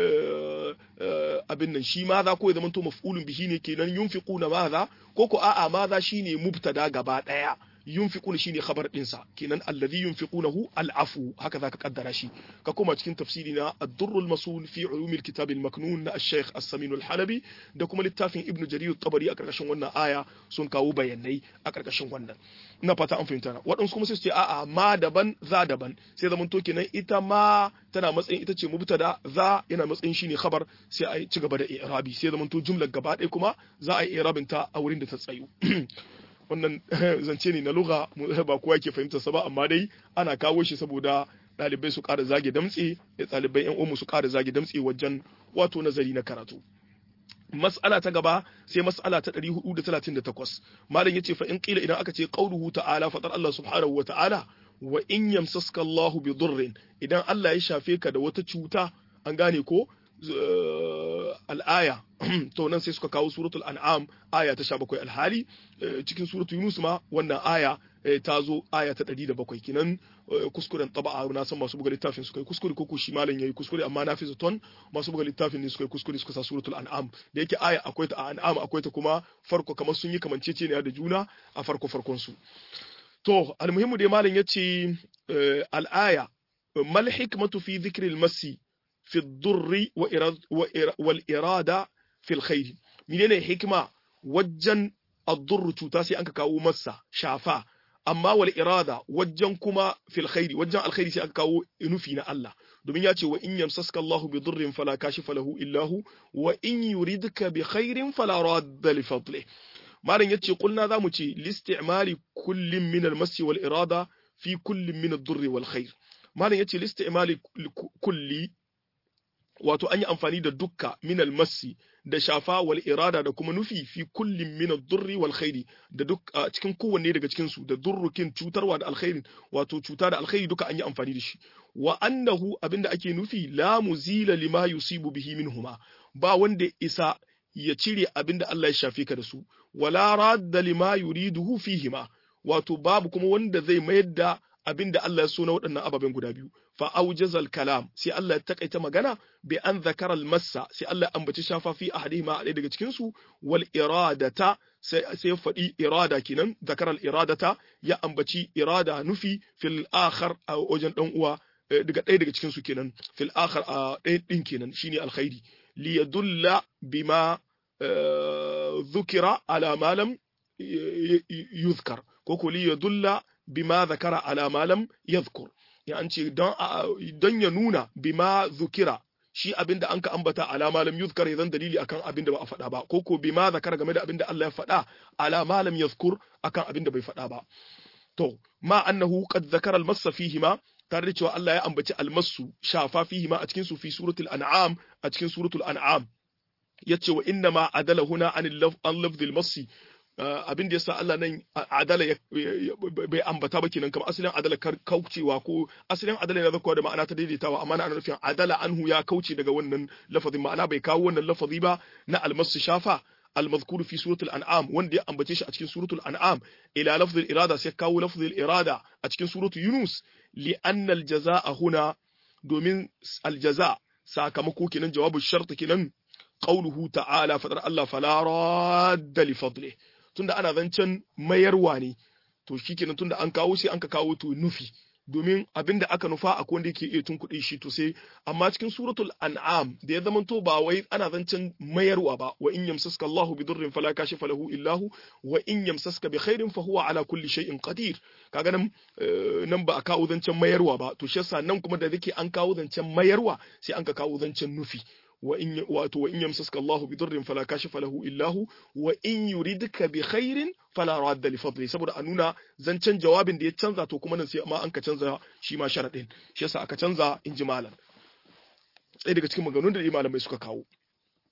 A: abin nan shi maza ko ya zama to maf'ulun bihi ne kenan yunfiquna maza ko ko a'a maza shine mubtada gaba daya yunfiquna shine khabar dinsa kenan alladhi yunfiqunahu al'afu haka zaka kaddara shi ka koma cikin tafsiri na ad-durrul masul fi ulum al-kitab al-maknun na al-shaykh as-samin al-halabi da kuma littafin ibnu jarir at-tabari a karkashin wannan aya sun kawo bayanai a karkashin wannan ina fata an fahimta na waɗansu kuma sai su ce a'a ma daban za daban sai zaman to kenan ita ma tana matsayin ita ce mubtada za yana matsayin shine khabar sai a ci gaba da i'rabi sai zaman to jumlar gaba ɗaya kuma za a yi i'rabin ta a wurin da ta tsayu wannan zance ne na lugha ba kowa yake fahimtar sa ba amma dai ana kawo shi saboda ɗalibai su ƙara zage damtse da ɗalibai yan umu su ƙara zage damtse wajen wato nazari na karatu mas'ala ta gaba sai mas'ala ta 438 malam yace fa in qila idan aka ce qauluhu ta'ala fatar Allah subhanahu wa ta'ala wa in yamsaska Allah bi durrin idan Allah ya shafe ka da wata cuta an gane ko al'aya to nan sai suka kawo suratul an'am aya ta 17 alhali cikin suratul yunus ma wannan aya ta zo aya ta 107 kinan kuskuren taba'a na san masu buga littafin suka yi kuskure ko shi malam yayi kuskure amma na fi zaton masu buga littafin ne suka yi kuskure suka sa suratul an'am da yake aya akwai ta a an'am akwai ta kuma farko kamar sun yi kamanceceniya da juna a farko farkon su to almuhimmu dai malam yace al'aya mal hikmatu fi dhikri al-masi fi ad-durri wal irada fi al-khair menene hikma wajen ad-durr cuta sai anka kawo masa shafa amma wal irada wajen kuma fil khairi wajen alkhairi sai aka kawo nufi na Allah domin ya ce wa in yamsaska Allahu bi dhurrin fala kashifa lahu illa hu wa in yuridka bi khairin fala radda li fadlihi malam yace kulna zamu ce listi'mali kullin min al-masi wal irada fi kullin min ad-durr wal khair malam yace listi'mali kulli wato an yi amfani da dukka min al-masi da shafa wal irada da kuma nufi fi kullin min ad-durri wal khairi da duk cikin kowanne daga cikin su da durrukin cutarwa da alkhairin wato cuta da alkhairi duka an yi amfani da shi wa annahu abinda ake nufi la muzila lima yusibu bihi minhuma ba wanda isa ya cire abinda Allah ya shafe ka da su wala radda lima yuriduhu fihima wato babu kuma wanda zai mayar da abinda Allah ya so na waɗannan ababen guda biyu fa aujazal kalam sai Allah ya takaita magana bi an zakara massa sai Allah ya ambaci shafa fi ahadihima a ɗaya daga cikin su wal iradata sai sai faɗi irada kenan zakara al iradata ya ambaci irada nufi fil akhar a wajen dan uwa daga ɗaya daga cikin su kenan fil akhar a ɗaya din kenan shine alkhairi li yadulla bima dhukira ala ma lam yuzkar ko ko li yadulla bima zakara ala ma lam yadhkur ya an ce don don ya nuna bima zukira shi abinda an ka ambata ala ma lam yuzkar idan dalili akan abinda ba a faɗa ba ko ko bima zakara game da abinda Allah ya faɗa ala ma lam yadhkur akan abinda bai faɗa ba to ma annahu qad zakara al-massa fihima tare da cewa Allah ya ambaci almasu shafa fihima a cikin su fi suratul an'am a cikin suratul an'am yace wa inna ma adala huna an lafzil masi abin da yasa Allah nan adala bai ambata ba kenan kamar asalin adala kaucewa ko asalin adala yana zakwa da ma'ana ta daidaitawa amma ana nufin adala anhu ya kauce daga wannan lafazin ma'ana bai kawo wannan lafazi ba na almasu shafa المذكور في سورة الأنعام وندي أم بتيش أتكين سورة الأنعام إلى لفظ الإرادة سيكاو لفظ الإرادة أتكين سورة يونس لأن الجزاء هنا دومين الجزاء ساكمكو كنن جواب الشرط كنن قوله تعالى فدر الله فلا راد لفضله tunda ana zancen mayarwa ne to shikenan tunda an kawo shi an ka kawo to nufi domin abinda aka nufa a wanda yake iya tunkuɗe shi to sai amma cikin suratul an'am da ya zamanto ba wai ana zancen mayarwa ba wa in yamsaska Allahu bi durrin fala kashifa lahu illahu wa in yamsaska bi khairin fa huwa ala kulli shay'in qadir kaga nan nan ba a kawo zancen mayarwa ba to shi yasa nan kuma da yake an kawo zancen mayarwa sai an ka kawo zancen nufi وإن وإن يمسسك الله بضر فلا كاشف له إلا هو وإن يريدك بخير فلا راد لفضله saboda a nuna zancen jawabin da ya canza to kuma nan sai ma an ka canza shi ma sharadin shi yasa aka canza in ji malam sai daga cikin maganganun da malamai suka kawo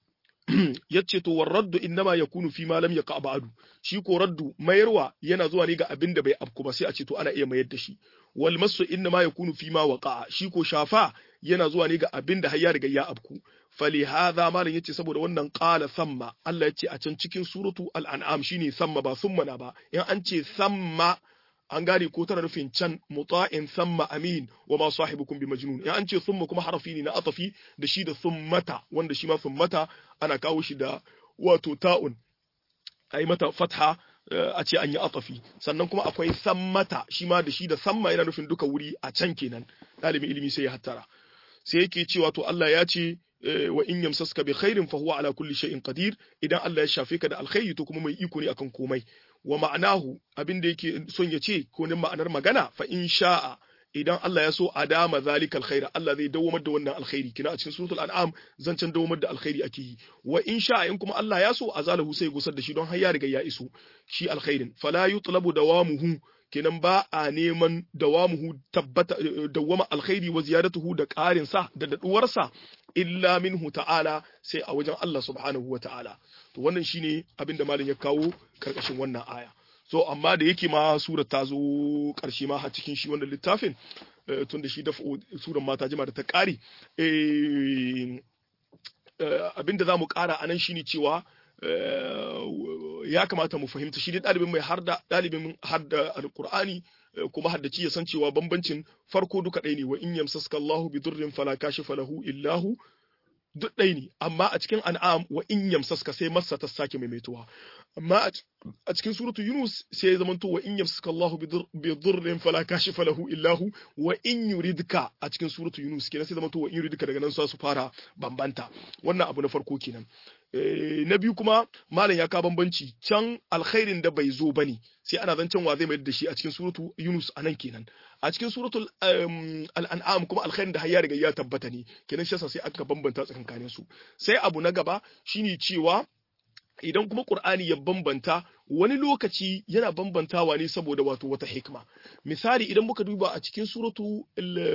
A: yace to warraddu innama yakunu fi ma lam yaqa ba'du shi ko raddu mayarwa yana zuwa ne ga abin da bai afku ba sai a ce to ana iya mayar da shi wal masu innama yakunu fi ma waqa shi ko shafa yana zuwa ne ga abin da har ya riga ya afku fali hadha malam yace saboda wannan qala samma Allah yace a can cikin suratu al-an'am shine samma ba summa na ba in an ce samma an gane ko tana nufin can muta'in samma amin wa ma sahibukum bi majnun in an ce summa kuma harafi ne na atafi da shi da summata wanda shi ma summata ana kawo shi da wato ta'un ai mata fatha a ce an yi atafi sannan kuma akwai sammata shi ma da shi da samma yana nufin duka wuri a can kenan ɗalibin ilimi sai ya hattara sai yake cewa to Allah ya ce wa in yamsaska bi khairin fa huwa ala kulli shay'in qadir idan Allah ya shafe ka da alkhairi to kuma mai iko ne akan komai wa ma'anahu abin da yake son ya ce ko ne ma'anar magana fa in sha'a idan Allah ya so adama zalikal khaira Allah zai dawamar da wannan alkhairi kina a cikin suratul an'am zancen dawamar da alkhairi ake yi wa in sha'a in kuma Allah ya so azalahu sai gusar da shi don har ya riga ya iso shi alkhairin fala yutlabu dawamuhu kenan ba a neman dawamuhu tabbata dawama alkhairi wa ziyadatuhu da ƙarin sa da daduwar sa illa minhu ta'ala sai a wajen Allah subhanahu wa ta'ala to wannan shine abin da malam ya kawo karkashin wannan aya so amma da yake ma surar ta zo karshe ma har cikin shi wannan littafin tun da shi da surar ma ta jima da ta ƙare abin da za mu ƙara a nan shine cewa ya kamata mu fahimta shi dai ɗalibin mai harda ɗalibin harda alƙur'ani kuma haddaci ya san cewa bambancin farko duka ɗaya ne wa in yamsaska Allahu bi durrin fala kashifa lahu illahu duk ɗaya ne amma a cikin an'am wa in yamsaska sai massa ta sake maimaituwa amma a cikin suratu yunus sai ya zamanto wa in yamsaska Allahu bi durrin fala kashifa lahu illahu wa in yuridka a cikin suratu yunus kenan sai zamanto wa in yuridka daga nan su fara bambanta wannan abu na farko kenan na biyu kuma malam ya ka bambanci can alkhairin da bai zo bane sai ana zancen wa zai mai da shi a cikin suratu Yunus anan kenan a cikin suratul al-an'am kuma alkhairin da har ya riga ya tabbata ne kenan shi sai aka bambanta tsakankanin su sai abu na gaba shine cewa idan kuma Qur'ani ya bambanta wani lokaci yana bambantawa ne saboda wato wata hikma misali idan muka duba a cikin suratu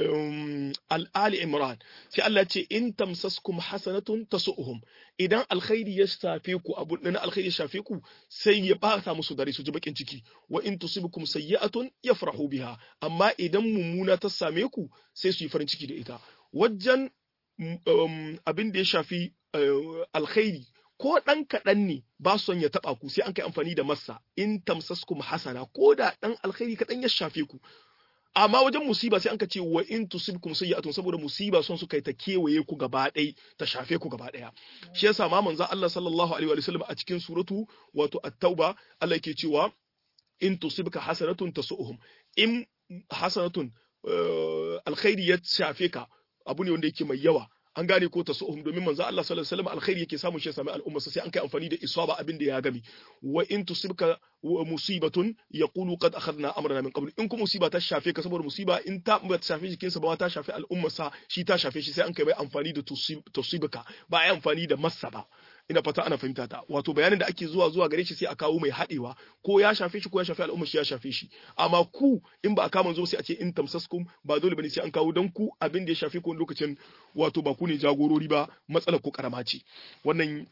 A: al-ali imran sai Allah ce in tamsaskum hasanatun tasu'uhum idan alkhairi ya shafe ku abu na alkhairi ya shafe ku sai ya bata musu dare su ji bakin ciki wa in tusibukum sayyi'atun yafrahu biha amma idan mummuna ta same ku sai su yi farin ciki da ita wajen abin da ya shafi alkhairi ko ɗan kaɗan ne ba son ya taɓa ku sai an kai amfani da massa in tamsaskum hasana ko da ɗan alkhairi kaɗan ya shafe ku amma wajen musiba sai an ka ce wa in tusibkum sayyi'atun saboda musiba son su kai ta kewaye ku gaba ɗaya ta shafe ku gaba ɗaya shi yasa ma manzo Allah sallallahu alaihi wa sallam a cikin suratu wato at-tauba Allah yake cewa in tusibka hasanatun tasu'uhum in hasanatun alkhairi ya shafe ka abu ne wanda yake mai yawa an gane ko ta su'um domin manzo Allah sallallahu alaihi wasallam alkhairi yake samun shi ya sami al'umma sai an kai amfani da isaba abin da ya gami wa in tusibka musibatun yaqulu qad akhadna amrana min qabl in kuma musiba ta shafe ka saboda musiba in ta ba ta shafe jikinsa ba ta shafe al'umma sa shi ta shafe shi sai an kai mai amfani da tusibka ba ai amfani da massa ba ina fata ana fahimta ta wato bayanin da ake zuwa zuwa gare shi sai a kawo mai haɗewa ko ya shafe shi ko ya shafe al'umma shi ya shafe shi amma ku in ba a kama zo sai a ce in tamsaskum ba dole bane sai an kawo dan ku abin da ya shafe ku lokacin wato ba ku ne jagorori ba matsalar ku karama ce wannan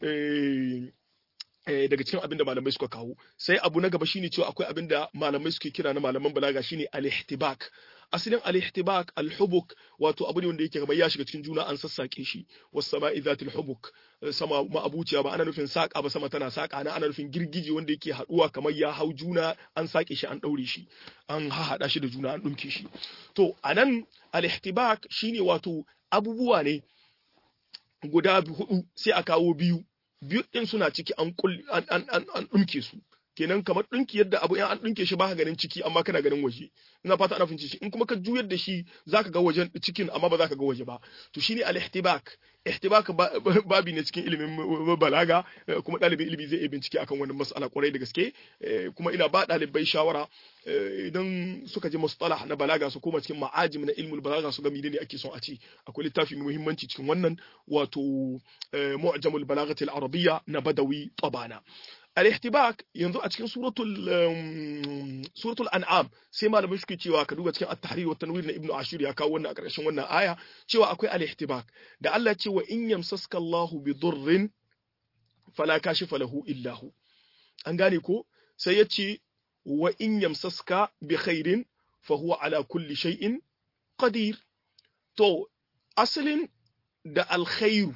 A: daga cikin abin da malamai suka kawo sai abu na gaba shine cewa akwai abin da malamai suke kira na malaman balaga shine al-ihtibak asalin al-ihtibak al-hubuk wato abu ne wanda yake kamar ya shiga cikin juna an sassake shi was sama'i zatil hubuk sama ma'abuciya ba ana nufin saka ba sama tana saka na ana nufin girgije wanda yake haduwa kamar ya hau juna an sake shi an daure shi an hahada shi da juna an dumke shi to anan al-ihtibak shine wato abubuwa ne guda hudu sai a kawo biyu biyu din suna ciki an an an an dumke su kenan kamar dinki yadda abu in an dinke shi baka ganin ciki amma kana ganin waje ina fata ana fahimci shi in kuma ka juyar da shi zaka ga wajen cikin amma ba zaka ga waje ba to shine al-ihtibak ihtibak babi ne cikin ilimin balaga kuma ɗalibin ilimi zai iya bincike akan wannan mas'ala kwarai da gaske kuma ina ba ɗalibai shawara idan suka ji mustalah na balaga su koma cikin ma'ajim na ilmul balaga su ga menene ake son a ci akwai littafi mai muhimmanci cikin wannan wato mu'jamul balagati al-arabiyya na badawi tabana al-ihtibak yanzu a cikin suratul suratul an'am sai malamai suke cewa ka duba cikin at-tahrir wa tanwir na ibnu ashur ya kawo wannan a ƙarshen wannan aya cewa akwai al-ihtibak da Allah ce wa in yamsaska Allahu bi durrin fala kashifa lahu illa hu an gane ko sai ya ce wa in yamsaska bi khairin fa huwa ala kulli shay'in qadir to asalin da alkhairu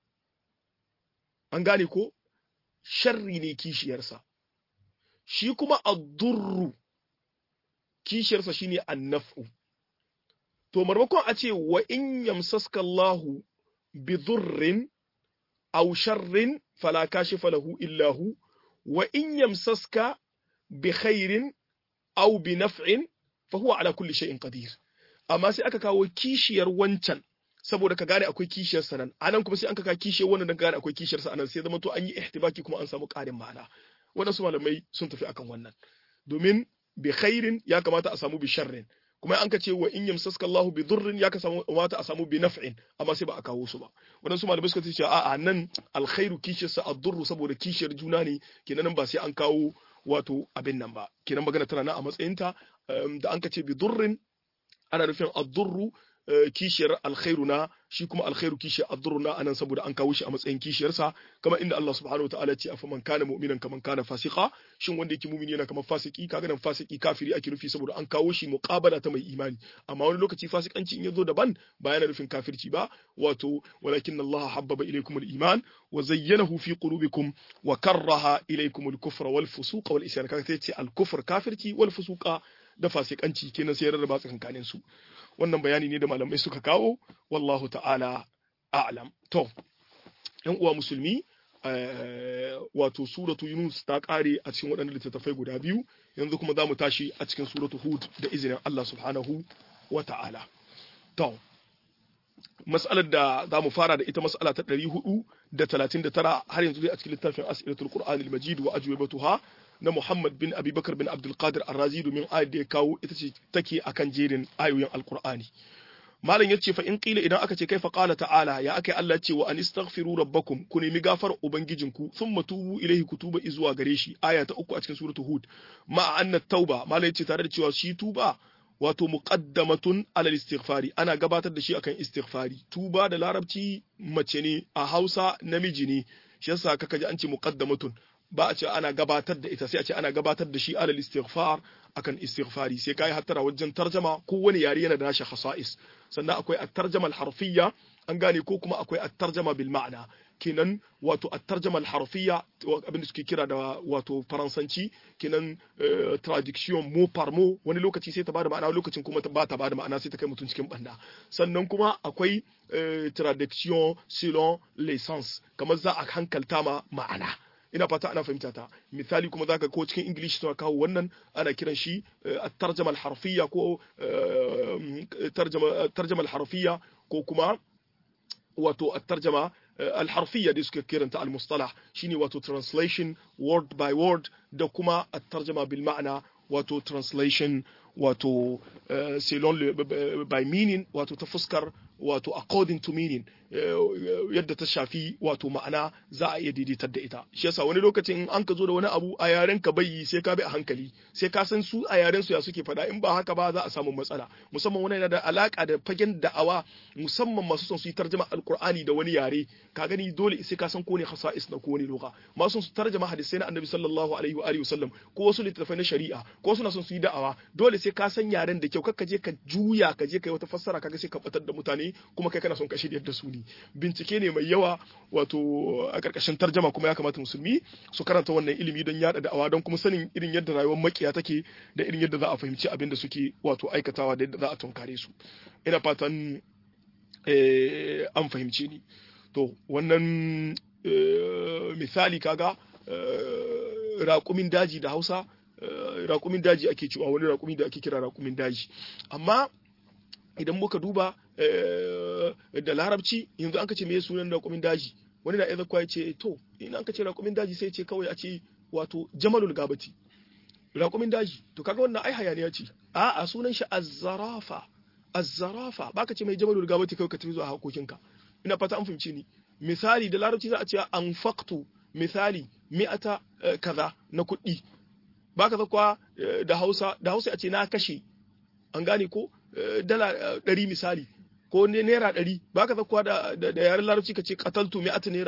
A: an gane ko sharri ne kishiyarsa shi kuma addurru kishiyarsa shine annaf'u to marmakon a ce wa in yamsaska Allahu bi dhurrin aw sharrin fala kashifa lahu illa hu wa in yamsaska bi khairin aw bi naf'in fa huwa ala kulli shay'in qadir amma sai aka kawo kishiyar wancan saboda ka gane akwai kishiyar sa nan anan kuma sai an ka kishiyar wannan dan gane akwai kishiyar sa anan sai zama to an yi ihtibaki kuma an samu ƙarin ma'ana waɗansu malamai sun tafi akan wannan domin bi khairin ya kamata a samu bi sharrin kuma an ka ce wa in yamsaska Allahu bi dhurrin ya kamata a samu bi naf'in amma sai ba a kawo su ba waɗansu malamai suka ce a'a nan alkhairu kishiyar sa ad-durru saboda kishiyar juna ne kenan ba sai an kawo wato abin nan ba kenan magana tana nan a matsayinta da an ka ce bi dhurrin ana nufin ad-durru kishiyar alkhairu na shi kuma alkhairu kishiyar addurru na anan saboda an kawo shi a matsayin kishiyarsa kamar inda Allah subhanahu wataala ce afa man kana mu'minan kaman kana fasika shin wanda yake mu'mini yana kamar fasiki kaga nan fasiki kafiri ake nufi saboda an kawo shi muqabala ta mai imani amma wani lokaci fasikanci in yazo daban ba yana nufin kafirci ba wato walakin Allah habbaba ilaykum al-iman wa zayyanahu fi qulubikum wa karraha ilaykum al-kufra wal fusuqa wal isyan kaga sai ce al-kufr kafirci wal fusuqa da fasikanci kenan sai rarraba tsakankanin su wannan bayani ne da malamai suka kawo wallahu ta'ala a'lam to yan uwa musulmi wato suratu yunus ta kare a cikin waɗannan littattafai guda biyu yanzu kuma za mu tashi a cikin suratu hud da izinin Allah subhanahu wa ta'ala to mas'alar da za mu fara da ita mas'ala ta 439 har yanzu dai a cikin littafin asiratul qur'anil majid wa ajwibatuha na Muhammad bin Abubakar bin Abdul Qadir Ar-Razi domin ayat da ya kawo ita ce take akan jerin ayoyin Al-Qur'ani. Malam yace fa in qila idan aka ce kaifa qala ta'ala ya akai Allah ce wa anistaghfiru rabbakum ku nemi gafar ubangijinku thumma tubu ilaihi kutuba izuwa gare shi aya ta uku a cikin suratul Hud ma anna tauba malam yace tare da cewa shi tuba wato muqaddamatun alal istighfari ana gabatar da shi akan istighfari tuba da larabci mace ne a Hausa namiji ne shi yasa kaka ji an ce muqaddamatun ba a ce ana gabatar da ita sai a ce ana gabatar da shi alal istighfar akan istighfari sai kai hattara wajen tarjama ko wani yare yana da nashi khasa'is sannan akwai at-tarjama al-harfiyya an gane ko kuma akwai at-tarjama bil ma'na kenan wato at-tarjama al-harfiyya abin da suke kira da wato faransanci kenan traduction mot par mot wani lokaci sai ta bada ma'ana lokacin kuma ba ta bada ma'ana sai ta kai mutum cikin banda sannan kuma akwai traduction selon l'essence kamar za a hankalta ma ma'ana ina fata ana fahimta ta misali kuma zaka ko cikin english suna kawo wannan ana kiran shi at-tarjama al-harfiyya ko tarjama al-harfiyya ko kuma wato at-tarjama al-harfiyya da suke kiranta al-mustalah shine wato translation word by word da kuma at-tarjama bil ma'ana wato translation wato selon by meaning wato ta fuskar wato according to meaning yadda ta shafi wato ma'ana za a iya daidaitar da ita shi yasa wani lokacin an ka zo da wani abu a yaren ka bai sai ka bi a hankali sai ka san su a yaren su ya suke faɗa in ba haka ba za a samu matsala musamman wani yana da alaka da fagen da'awa musamman masu son su yi tarjama alqur'ani da wani yare ka gani dole sai ka san ko ne khasa'is na ko ne lugha masu son su tarjama hadisai na annabi sallallahu alaihi wa alihi wasallam ko wasu littattafai na shari'a ko suna son su yi da'awa dole sai ka san yaren da kyau kakka je ka juya ka je ka yi wata fassara kaga sai ka batar da mutane kuma kai kana son ka shirya da su ne bincike ne mai yawa wato a ƙarƙashin tarjama kuma ya kamata musulmi su karanta wannan ilimi don yada da'awa don kuma sanin irin yadda rayuwar makiya take da irin yadda za a fahimci abin da suke wato aikatawa da yadda za a tunkare su ina fatan an fahimce ni to wannan misali kaga raƙumin daji da hausa raƙumin daji ake cewa wani raƙumi da ake kira raƙumin daji amma idan muka duba da larabci yanzu an ka ce me sunan raƙumin daji wani na iya ya ce to in an ka ce raƙumin daji sai ce kawai a ce wato jamalul gabati raƙumin daji to kaga wannan ai hayaniya ce a a sunan shi azzarafa azzarafa baka ce mai jamalul gabati kawai ka tafi zuwa hakokinka ina fata an fahimce ni misali da larabci za a ce anfaqtu misali mi'ata kaza na kuɗi baka zakwa da Hausa da Hausa a ce na kashe an gane ko dala ɗari misali ko naira ɗari ba ka zakuwa da yaren larabci ka ce kataltu mi'at naira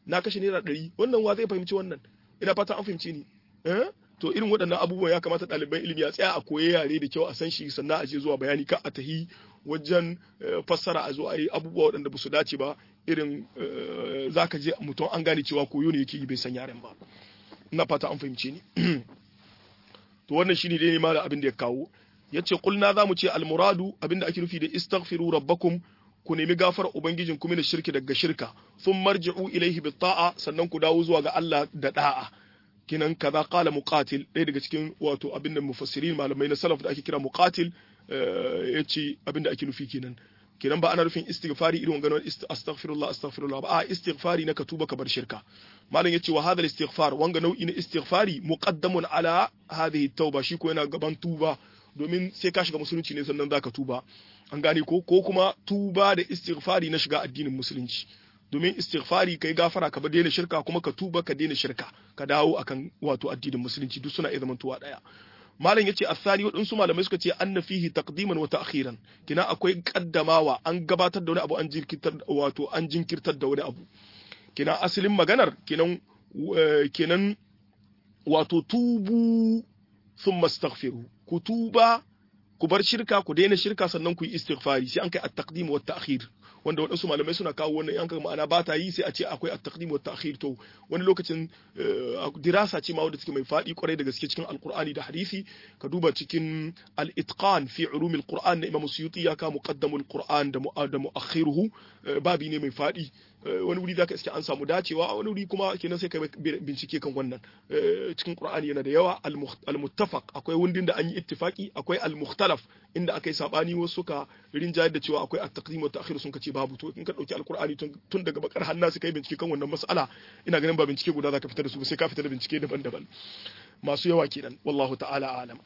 A: na kashe naira ɗari wannan wa zai fahimci wannan ina fata an fahimci ni eh to irin waɗannan abubuwan ya kamata ɗaliban ilimi ya tsaya a koyi yare da kyau a san shi sannan a je zuwa bayani ka a tahi wajen fassara a zo a yi abubuwa waɗanda ba su dace ba irin za ka je mutum an gane cewa koyo ne yake yi bai san yaren ba ina fata an fahimce ni to wannan shine dai ma da abin da ya kawo yace kulna zamu ce almuradu abinda ake nufi da istaghfiru rabbakum ku nemi gafar ubangijin kuma da shirki daga shirka sun marji'u ilaihi bit ta'a sannan ku dawo zuwa ga Allah da da'a kinan kaza qala muqatil ɗaya daga cikin wato abinda mufassirin malamai na salaf da ake kira muqatil yace abinda ake nufi kenan kenan ba ana nufin istighfari irin ganin astaghfirullah astaghfirullah ba a istighfari na ka tuba ka bar shirka malam yace wa hadha istighfar wanga nau'i na istighfari muqaddamun ala hadhihi tauba shi ko yana gaban tuba domin sai ka shiga musulunci ne sannan zaka tuba an gane ko ko kuma tuba da istighfari na shiga addinin musulunci domin istighfari kai gafara ka bar daina shirka kuma ka tuba ka daina shirka ka dawo akan wato addinin musulunci duk suna iya zamantowa daya malam yace asali waɗansu malamai suka ce anna fihi taqdiman wa ta'khiran kina akwai kaddamawa an gabatar da wani abu an jinkirtar wato an jinkirtar da wani abu kina asalin maganar kinan kenan wato tubu thumma astaghfiru ku tuba ku bar shirka ku daina shirka sannan ku yi istighfari sai an kai at-taqdim wa at-ta'khir wanda waɗansu malamai suna kawo wannan yanka ma'ana ba ta yi sai a ce akwai at-taqdim wa at-ta'khir to wani lokacin dirasa ce ma wanda take mai faɗi kwarai da gaske cikin alqur'ani da hadisi ka duba cikin al-itqan fi ulumil qur'an na imam suyuti ya ka muqaddamul qur'an da da mu'akhiruhu babi ne mai faɗi wani wuri zaka iske an samu dacewa wani wuri kuma kenan sai ka bincike kan wannan cikin qur'ani yana da yawa al-muttafaq akwai wundin da an yi ittifaki akwai al-mukhtalaf inda aka yi sabani wasu suka rinjayar da cewa akwai at-taqdim wa ta'khir sun kace babu to in ka dauki al-qur'ani tun daga bakar hanna sai kai bincike kan wannan mas'ala ina ganin ba bincike guda zaka fitar da su sai ka fitar da bincike daban-daban masu yawa kenan wallahu ta'ala alam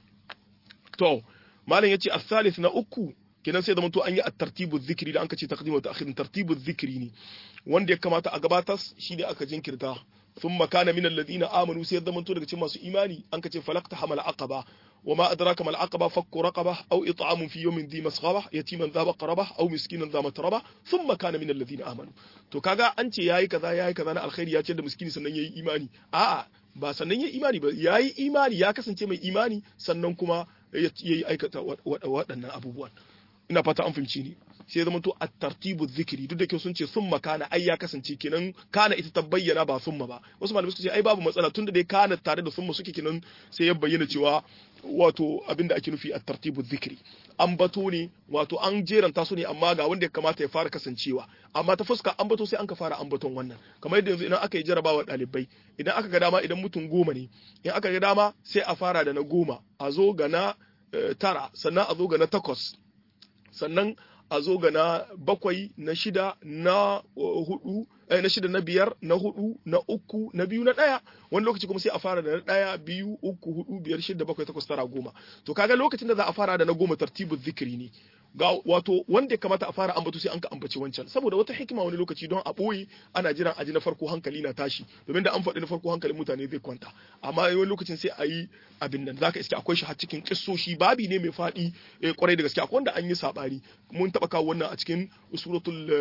A: to malam yace as-salis na uku kenan sai da mutu an yi at-tartibu dhikri da an kace taqdim wa ta'khir tartibu dhikri ne wanda ya kamata a gabatar shi ne aka jinkirta thumma kana min alladhina amanu sai da mutu daga cikin masu imani an kace falaqta hamal aqaba وما أدراك ما العقبة فك رقبة أو إطعام في يوم ذي مسغبة يتيما ذا مقربة أو مسكينا ذا متربة ثم كان من الذين آمنوا to kaga an ce yayi kaza yayi kaza na alkhairi ya ce da miskini sannan yayi imani a'a ba sannan yayi imani ba yayi imani ya kasance mai imani sannan kuma yayi aikata waɗannan abubuwan ina fata an fahimci ni sai zama to at-tartibu dhikri duk da ke sun ce summa kana ai ya kasance kenan kana ita ta bayyana ba summa ba wasu malamai suka ce ai babu matsala tunda dai kana tare da summa suke kenan sai ya bayyana cewa wato abinda ake nufi at-tartibu dhikri an bato ne wato an jeranta su ne amma ga wanda ya kamata ya fara kasancewa amma ta fuska an bato sai an ka fara ambaton wannan kamar yadda yanzu idan aka yi jarabawa ɗalibai idan aka ga dama idan mutum goma ne in aka ga dama sai a fara da na goma a zo ga na tara sannan a zo ga na takwas sannan a zo ga na bakwai na shida na hudu na shida na biyar na hudu na uku na biyu na daya wani lokaci kuma sai a fara da na daya biyu uku hudu biyar shida bakwai takwas tara goma to kaga lokacin da za a fara da na goma tartibu zikiri ne ga wato wanda ya kamata a fara ambato sai an ka ambaci wancan saboda wata hikima wani lokaci don a boye ana jiran aji na farko hankali na tashi domin da an faɗi na farko hankalin mutane zai kwanta amma wani lokacin sai a yi abin nan zaka iske akwai shi har cikin kissoshi babi ne mai faɗi kwarai da gaske akwai wanda an yi sabani mun taɓa kawo wannan a cikin suratul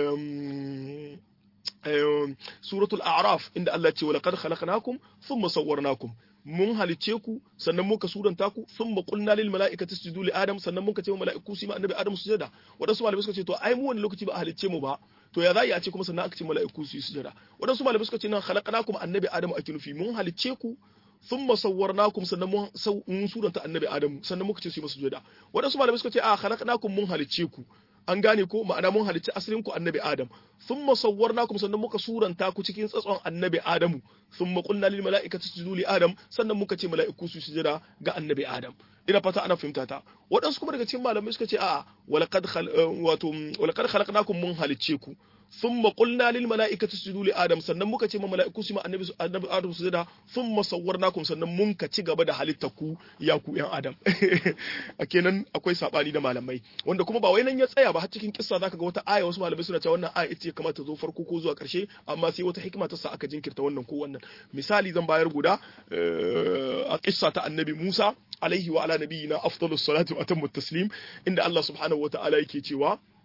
A: suratul a'raf inda Allah ce walaqad khalaqnakum thumma sawwarnakum mun halice ku sannan muka suranta ku thumma qulna lil mala'ikati isjudu li adam sannan muka ce wa mala'iku su ma annabi adam sujada wadansu malamai suka ce to ai mu wani lokaci ba a halice mu ba to ya za a ce kuma sannan aka ce mala'iku su yi sujada wadansu malamai suka ce nan khalaqnakum annabi adam ake nufi mun halice ku thumma sawwarnakum sannan mun suranta annabi adam sannan muka ce su yi masa sujada wadansu malamai suka ce a khalaqnakum mun halice ku an gane ko ma'ana mun halicci asalin ku annabi adam thumma sawwarnakum sannan muka suranta ku cikin tsatson annabi adamu thumma qulna lil mala'ikati isjudu li adam sannan muka ce mala'iku su sujada ga annabi adam ina fata ana fahimta ta waɗansu kuma daga cikin malamai suka ce a walaqad wato walaqad khalaqnakum mun halicce ku thumma qulna lil mala'ikati isjudu li adam sannan muka ce ma mala'iku su ma annabi annabi adam su da thumma sawwarnakum sannan mun ka ci gaba da halitta ku ya ku yan adam a kenan akwai sabani da malamai wanda kuma ba wai nan ya tsaya ba har cikin kissa zaka ga wata aya wasu malamai suna cewa wannan aya ita ce kamata zo farko ko zuwa karshe amma sai wata hikima ta sa aka jinkirta wannan ko wannan misali zan bayar guda a kissa ta annabi Musa alaihi wa ala nabiyina afdalus salatu wa atammu taslim inda Allah subhanahu wa ta'ala yake cewa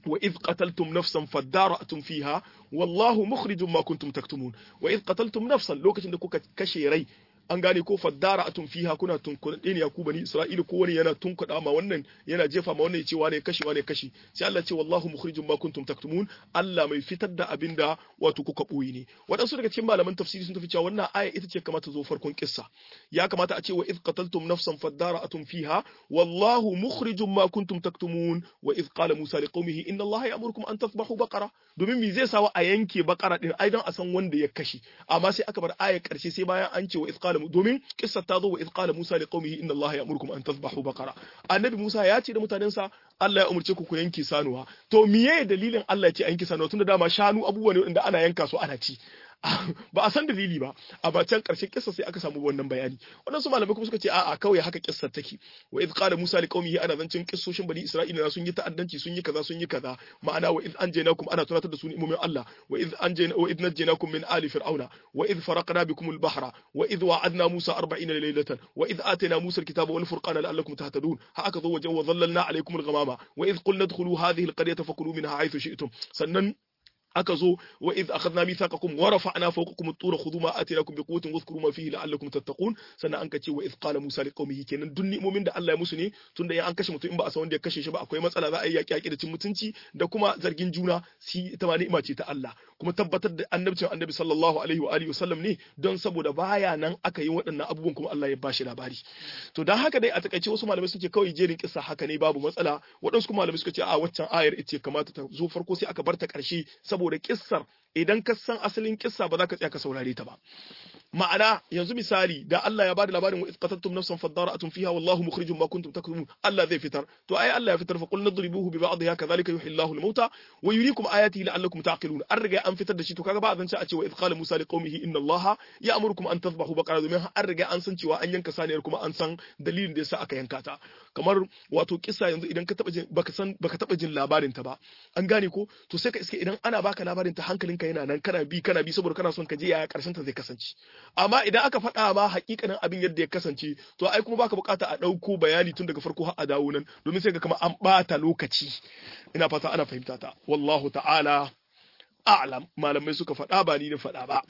A: wa idh qataltum nafsan fadara'tum fiha wallahu mukhrijum ma kuntum taktumun wa idh qataltum nafsan lokacin da kuka kashe rai an gane ko faddara atun fiha kuna tunkuɗe ne ya ku bani isra'ila ko wani yana tunkuɗa ma wannan yana jefa ma wannan ya ce wane kashi wane kashi sai Allah ce wallahu mukhrijum ma kuntum taktumun Allah mai fitar da abinda wato kuka boye ne waɗansu daga cikin malaman tafsiri sun tafi cewa wannan aya ita ce kamata zo farkon kissa ya kamata a ce wa id qataltum nafsan faddara atun fiha wallahu mukhrijum ma kuntum taktumun wa id qala musa liqaumihi inna Allah ya'murukum an tasbahu baqara domin me zai sawa a yanke baqara din ai dan a san wanda ya kashi amma sai aka bar aya karshe sai bayan an ce wa id qala domin kissa ta zo wa id qala musa liqaumihi inna Allah ya'murukum an tasbahu baqara annabi musa ya ce da mutanensa Allah ya umurce ku ku yanke sanuwa to miye dalilin Allah ya ce a yanke sanuwa tunda dama shanu abubuwa ne wanda ana yanka su ana ci ba a san dalili ba amma can karshen kissa sai aka samu wannan bayani waɗansu malamai kuma suka ce a'a kawai haka kissar take wa idh qala musa li qaumihi ana zancin kissoshin bani isra'ila sun yi ta'addanci sun yi kaza sun yi kaza ma'ana wa idh anjaynakum ana tunatar da su ni'imomin Allah wa idh anjayna wa idh najjaynakum min ali fir'auna wa idh faraqna bikum al-bahra wa idh wa'adna musa 40 laylatan wa idh atayna musa al-kitaba wal furqana la'allakum tahtadun ha aka zo wajen wa dhallalna alaykum al-ghamama wa idh qulna adkhulu hadhihi al-qaryata fakulu minha haythu shi'tum sannan aka zo wa iz akhadna mithaqakum wa rafa'na fawqakum at-tura khudhu ma atinakum bi quwwatin wadhkuru ma fihi la'allakum tattaqun sannan an kace wa iz qala musa liqaumihi kenan duk ni'imomin da Allah ya musu ne tunda ya an kashe mutum in ba a san wanda ya kashe shi ba akwai matsala za a yi yaki yaki da cin mutunci da kuma zargin juna si ita ma ni'ima ce ta Allah kuma tabbatar da annabcin annabi sallallahu alaihi wa alihi wasallam ne don saboda baya nan aka yi waɗannan abubuwan kuma Allah ya bashi labari to dan haka dai a takaice wasu malamai suke kawai jerin kissa haka ne babu matsala waɗansu kuma malamai suka ce a waccan ayar ita kamata ta zo farko sai aka bar ta ƙarshe saboda kissar idan ka san asalin kissa ba za ka tsaya ka saurare ta ba ma'ana yanzu misali da Allah ya bada labarin wa isqatattum nafsan fadara'atun fiha wallahu mukhrijum ma kuntum taktumun Allah zai fitar to ai Allah ya fitar fa qul nadribuhu bi ba'dihha kadhalika yuhyi Allahu al-mauta wa yuriikum ayatihi la'allakum taqilun an riga an fitar da shi to kaga ba zan ci a ce wa idh qala Musa liqaumihi inna Allaha ya'murukum an tadhbahu baqara domin an riga an san cewa an yanka saniyar kuma an san dalilin da yasa aka yanka ta kamar wato kissa yanzu idan ka taba jin baka san baka taba jin labarin ta ba an gane ko to sai ka iske idan ana baka labarin ta hankalinka yana nan kana bi kana bi saboda kana son ka je yaya karshen ta zai kasance amma idan aka faɗa ma hakikanin abin yadda ya kasance to ai kuma baka bukata a ɗauko bayani tun daga farko har a dawo nan domin sai ga kama an ɓata lokaci ina fata ana fahimta ta wallahu ta'ala a'lam malamai suka faɗa ba ni na faɗa ba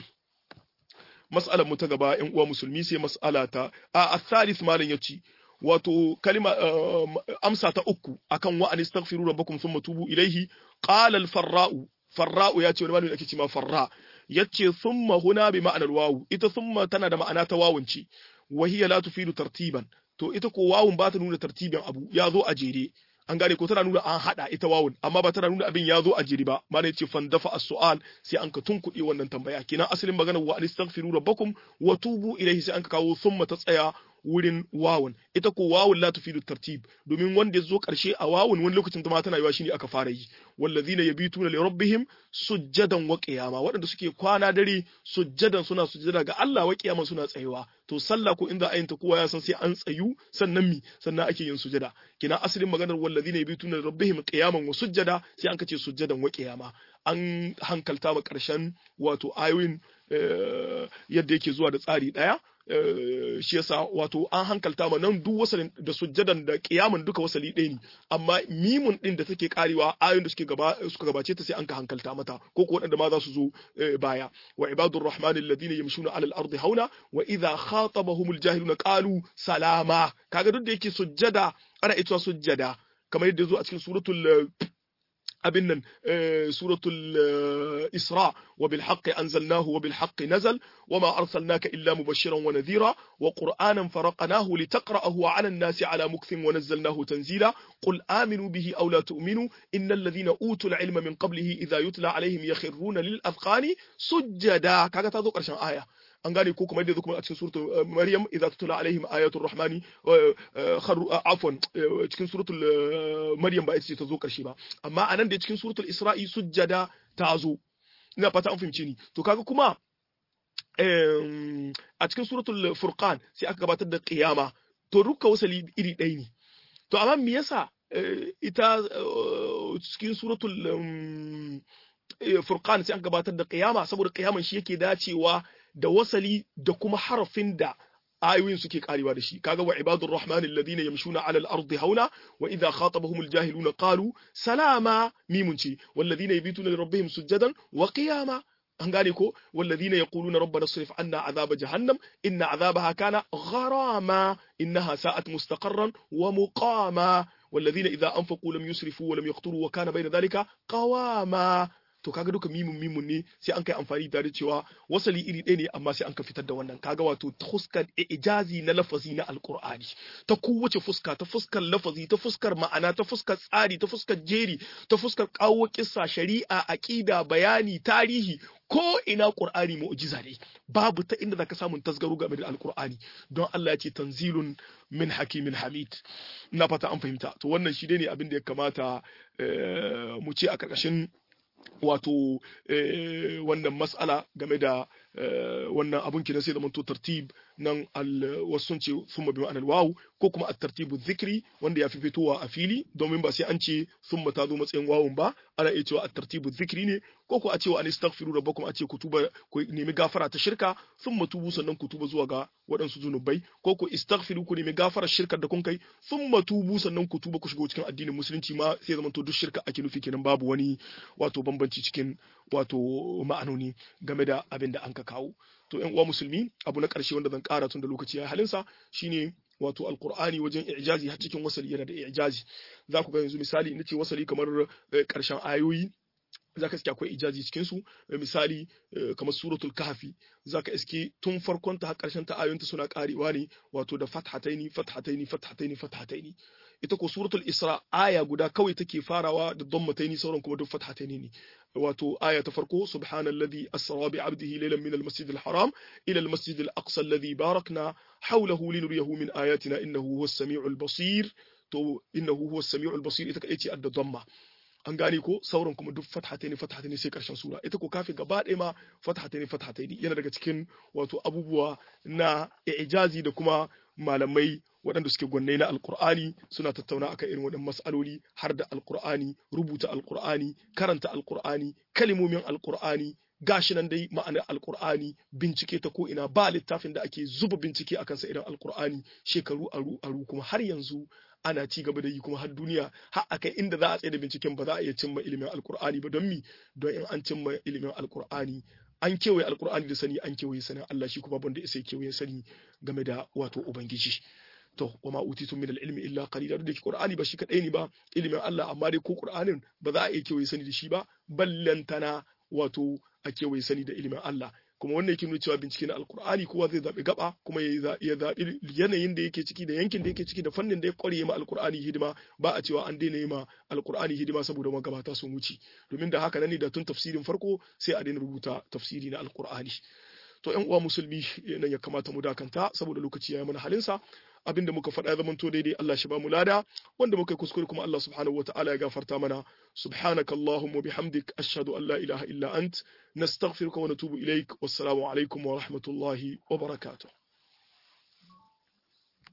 A: mas'alar mu ta gaba ƴan uwa musulmi sai mas'ala ta a athalith malam yace wato kalima amsa ta uku akan wa anistaghfiru rabbakum thumma tubu ilaihi qala al-farra'u farra'u ya ce wani malami ake cewa farra yace thumma huna bi ma'anar wawu ita thumma tana da ma'ana ta wawun ce wa hiya la tufidu tartiban to ita ko wawun ba ta nuna tartibin abu ya zo a jere an gane ko tana nuna an hada ita wawun amma ba tana nuna abin ya zo a jere ba malai yace fandafa as-su'al sai an ka tunkuɗe wannan tambaya kenan asalin maganar wa anistaghfiru rabbakum wa tubu ilayhi sai an ka kawo thumma ta tsaya wurin wawun ita ko wawun la tufidu tartib domin wanda ya zo karshe a wawun wani lokacin ta ma tana yiwa shine aka fara yi wallazina yabituna li rabbihim sujjadan wa qiyama waɗanda suke kwana dare sujjadan suna sujjada ga Allah wa qiyama suna tsayewa to sallah ko inda ayin ta kowa ya san sai an tsayu sannan mi sannan ake yin sujjada kina asalin maganar wallazina yabituna li rabbihim qiyaman wa sujjada sai an kace sujjadan wa qiyama an hankalta ma karshen wato ayoyin yadda yake zuwa da tsari daya shi yasa wato an hankalta ma nan duk wasalin da sujjadan da kiyamun duka wasali ɗaya ne amma mimun din da take karewa ayoyin da suke gaba suka gabace ta sai an ka hankalta mata ko ko waɗanda ma za su zo baya wa ibadur rahmani alladhina yamshuna alal ardi hauna wa idha khatabahumul jahiluna qalu salama kaga duk da yake sujjada ana ita sujjada kamar yadda zo a cikin suratul abin nan suratul isra wa bil haqqi anzalnahu wa bil haqqi nazal wa ma arsalnaka illa mubashiran wa nadhira wa qur'anan faraqnahu litaqra'ahu 'ala an-nasi 'ala mukthin wa nazzalnahu tanzila qul aminu bihi aw la tu'minu innal ladhina utul 'ilma min qablihi idha yutla 'alayhim yakhruna lil adqani sujjada kaga ta zo karshen aya an gane ko kuma yadda kuma a cikin suratul maryam idza tutla alaihim ayatul rahmani kharu afwan cikin suratul maryam ba ita ce ta zo karshe ba amma anan da cikin suratul isra'i sujjada ta zo ina fata an fahimce ni to kaga kuma a cikin suratul furqan sai aka gabatar da qiyama to dukkan wasali iri ɗaya ne to amma me yasa ita cikin suratul furqan sai aka gabatar da qiyama saboda qiyaman shi yake dacewa da wasali da kuma harafin da ayoyin suke karewa da shi kaga wa ibadur rahman alladhina yamshuna ala al-ardi hauna wa idha khatabahum al-jahiluna qalu salama mimun ce walladhina yabituna li rabbihim sujadan wa qiyama an gane ko walladhina yaquluna rabbana srif anna azaba jahannam inna azabaha kana gharama innaha sa'at mustaqarran wa muqama والذين إذا أنفقوا لم يسرفوا ولم يقتروا وكان بين ذلك قواما to kaga duka mimun mimun ne sai an kai amfani da cewa wasali iri ɗaya ne amma sai an ka fitar da wannan kaga wato ta fuskar ijazi na lafazi na alqur'ani ta kowace fuska ta fuskar lafazi ta fuskar ma'ana ta fuskar tsari ta fuskar jeri ta fuskar kawo kissa shari'a aqida bayani tarihi ko ina qur'ani mu'jiza ne babu ta inda zaka samu tasgaro game da alqur'ani don Allah ya ce tanzilun min hakimin hamid na fata an fahimta to wannan shi ne abin da ya kamata mu ce a karkashin wato wannan mas'ala game da wannan abun kina sai da manto tartib nan wasu sun ce summa bi ma'anar wawu ko kuma at-tartibu dhikri wanda ya fi fitowa a fili domin ba sai an ce summa ta zo matsayin wawun ba ana iya cewa at-tartibu dhikri ne ko ko a cewa an istaghfiru rabbakum a ce ku tuba ku nemi gafara ta shirka summa tubu sannan ku tuba zuwa ga waɗansu zunubai ko ku istaghfiru ku nemi gafarar shirkar da kun kai summa tubu sannan ku tuba ku shigo cikin addinin musulunci ma sai zaman to duk shirka ake nufi kenan babu wani wato bambanci cikin wato ma'anoni game da abin da an ka kawo to ƴan uwa musulmi abu na ƙarshe wanda zan ƙara tun da lokaci ya halinsa shine wato alkur'ani wajen ijazi har cikin wasali yana da ijazi za ku ga yanzu misali ina ce wasali kamar ƙarshen ayoyi za ka iske akwai ijazi cikin su misali kamar suratul kahfi za ka iske tun farkon ta har ƙarshen ta ayoyinta suna ƙarewa ne wato da fathataini fathataini fathataini fathataini ita ko suratul isra aya guda kawai take farawa da dhammataini sauran kuma duk fathataini ne wato aya ta farko subhanalladhi asra bi 'abdihi laylan min al-masjid al-haram ila al-masjid al-aqsa alladhi barakna hawlahu linuriyahu min ayatina innahu huwas sami'ul basir to innahu huwas sami'ul basir ita kadai ce adda dhamma an gane ko sauran kuma duk fathataini fathataini sai karshen sura ita ko kafi gaba ɗaya ma fathataini fathataini yana daga cikin wato abubuwa na ijazi da kuma malamai waɗanda suke gwanne na alkur'ani suna tattauna akan irin waɗannan mas'aloli har da alkur'ani rubuta alkur'ani karanta alkur'ani kalimomin alkur'ani gashi nan dai ma'anar alkur'ani bincike ta ko ina ba littafin da ake zuba bincike akan sa irin alkur'ani shekaru aru aru kuma har yanzu ana ci gaba da yi kuma har duniya har akai inda za a tsaye da binciken ba za a iya cimma ilimin alkur'ani ba don mi don in an cimma ilimin alkur'ani an kewaye alkur'ani da sani an kewaye sanin Allah shi kuma banda isa kewaye sani game da wato ubangiji to wa ma utitum min al-ilmi illa qalila da qur'ani ba shi kadai ne ba ilimin Allah amma dai ko qur'anin ba za a iya kewaye sani da shi ba ballantana wato a kewaye sani da ilimin Allah kuma wannan yake nuna cewa bincike na alkur'ani kowa zai zaɓi gaba kuma ya zaɓi yanayin da yake ciki da yankin da yake ciki da fannin da ya kware ma alkur'ani hidima ba a cewa an daina yi ma alkur'ani hidima saboda magabata sun wuce domin da haka nan ne da tun tafsirin farko sai a daina rubuta tafsiri na alkur'ani to ƴan uwa musulmi nan ya kamata mu dakanta saboda lokaci ya yi mana halinsa abinda muka faɗa ya zamanto daidai Allah shi ba mu lada wanda muka yi kuskure kuma Allah subhanahu wataala ya gafarta mana subhanaka allahumma bihamdik ashhadu an la ilaha illa ant nastaghfiruka wa natubu ilaik wassalamu alaikum wa rahmatullahi wa barakatuh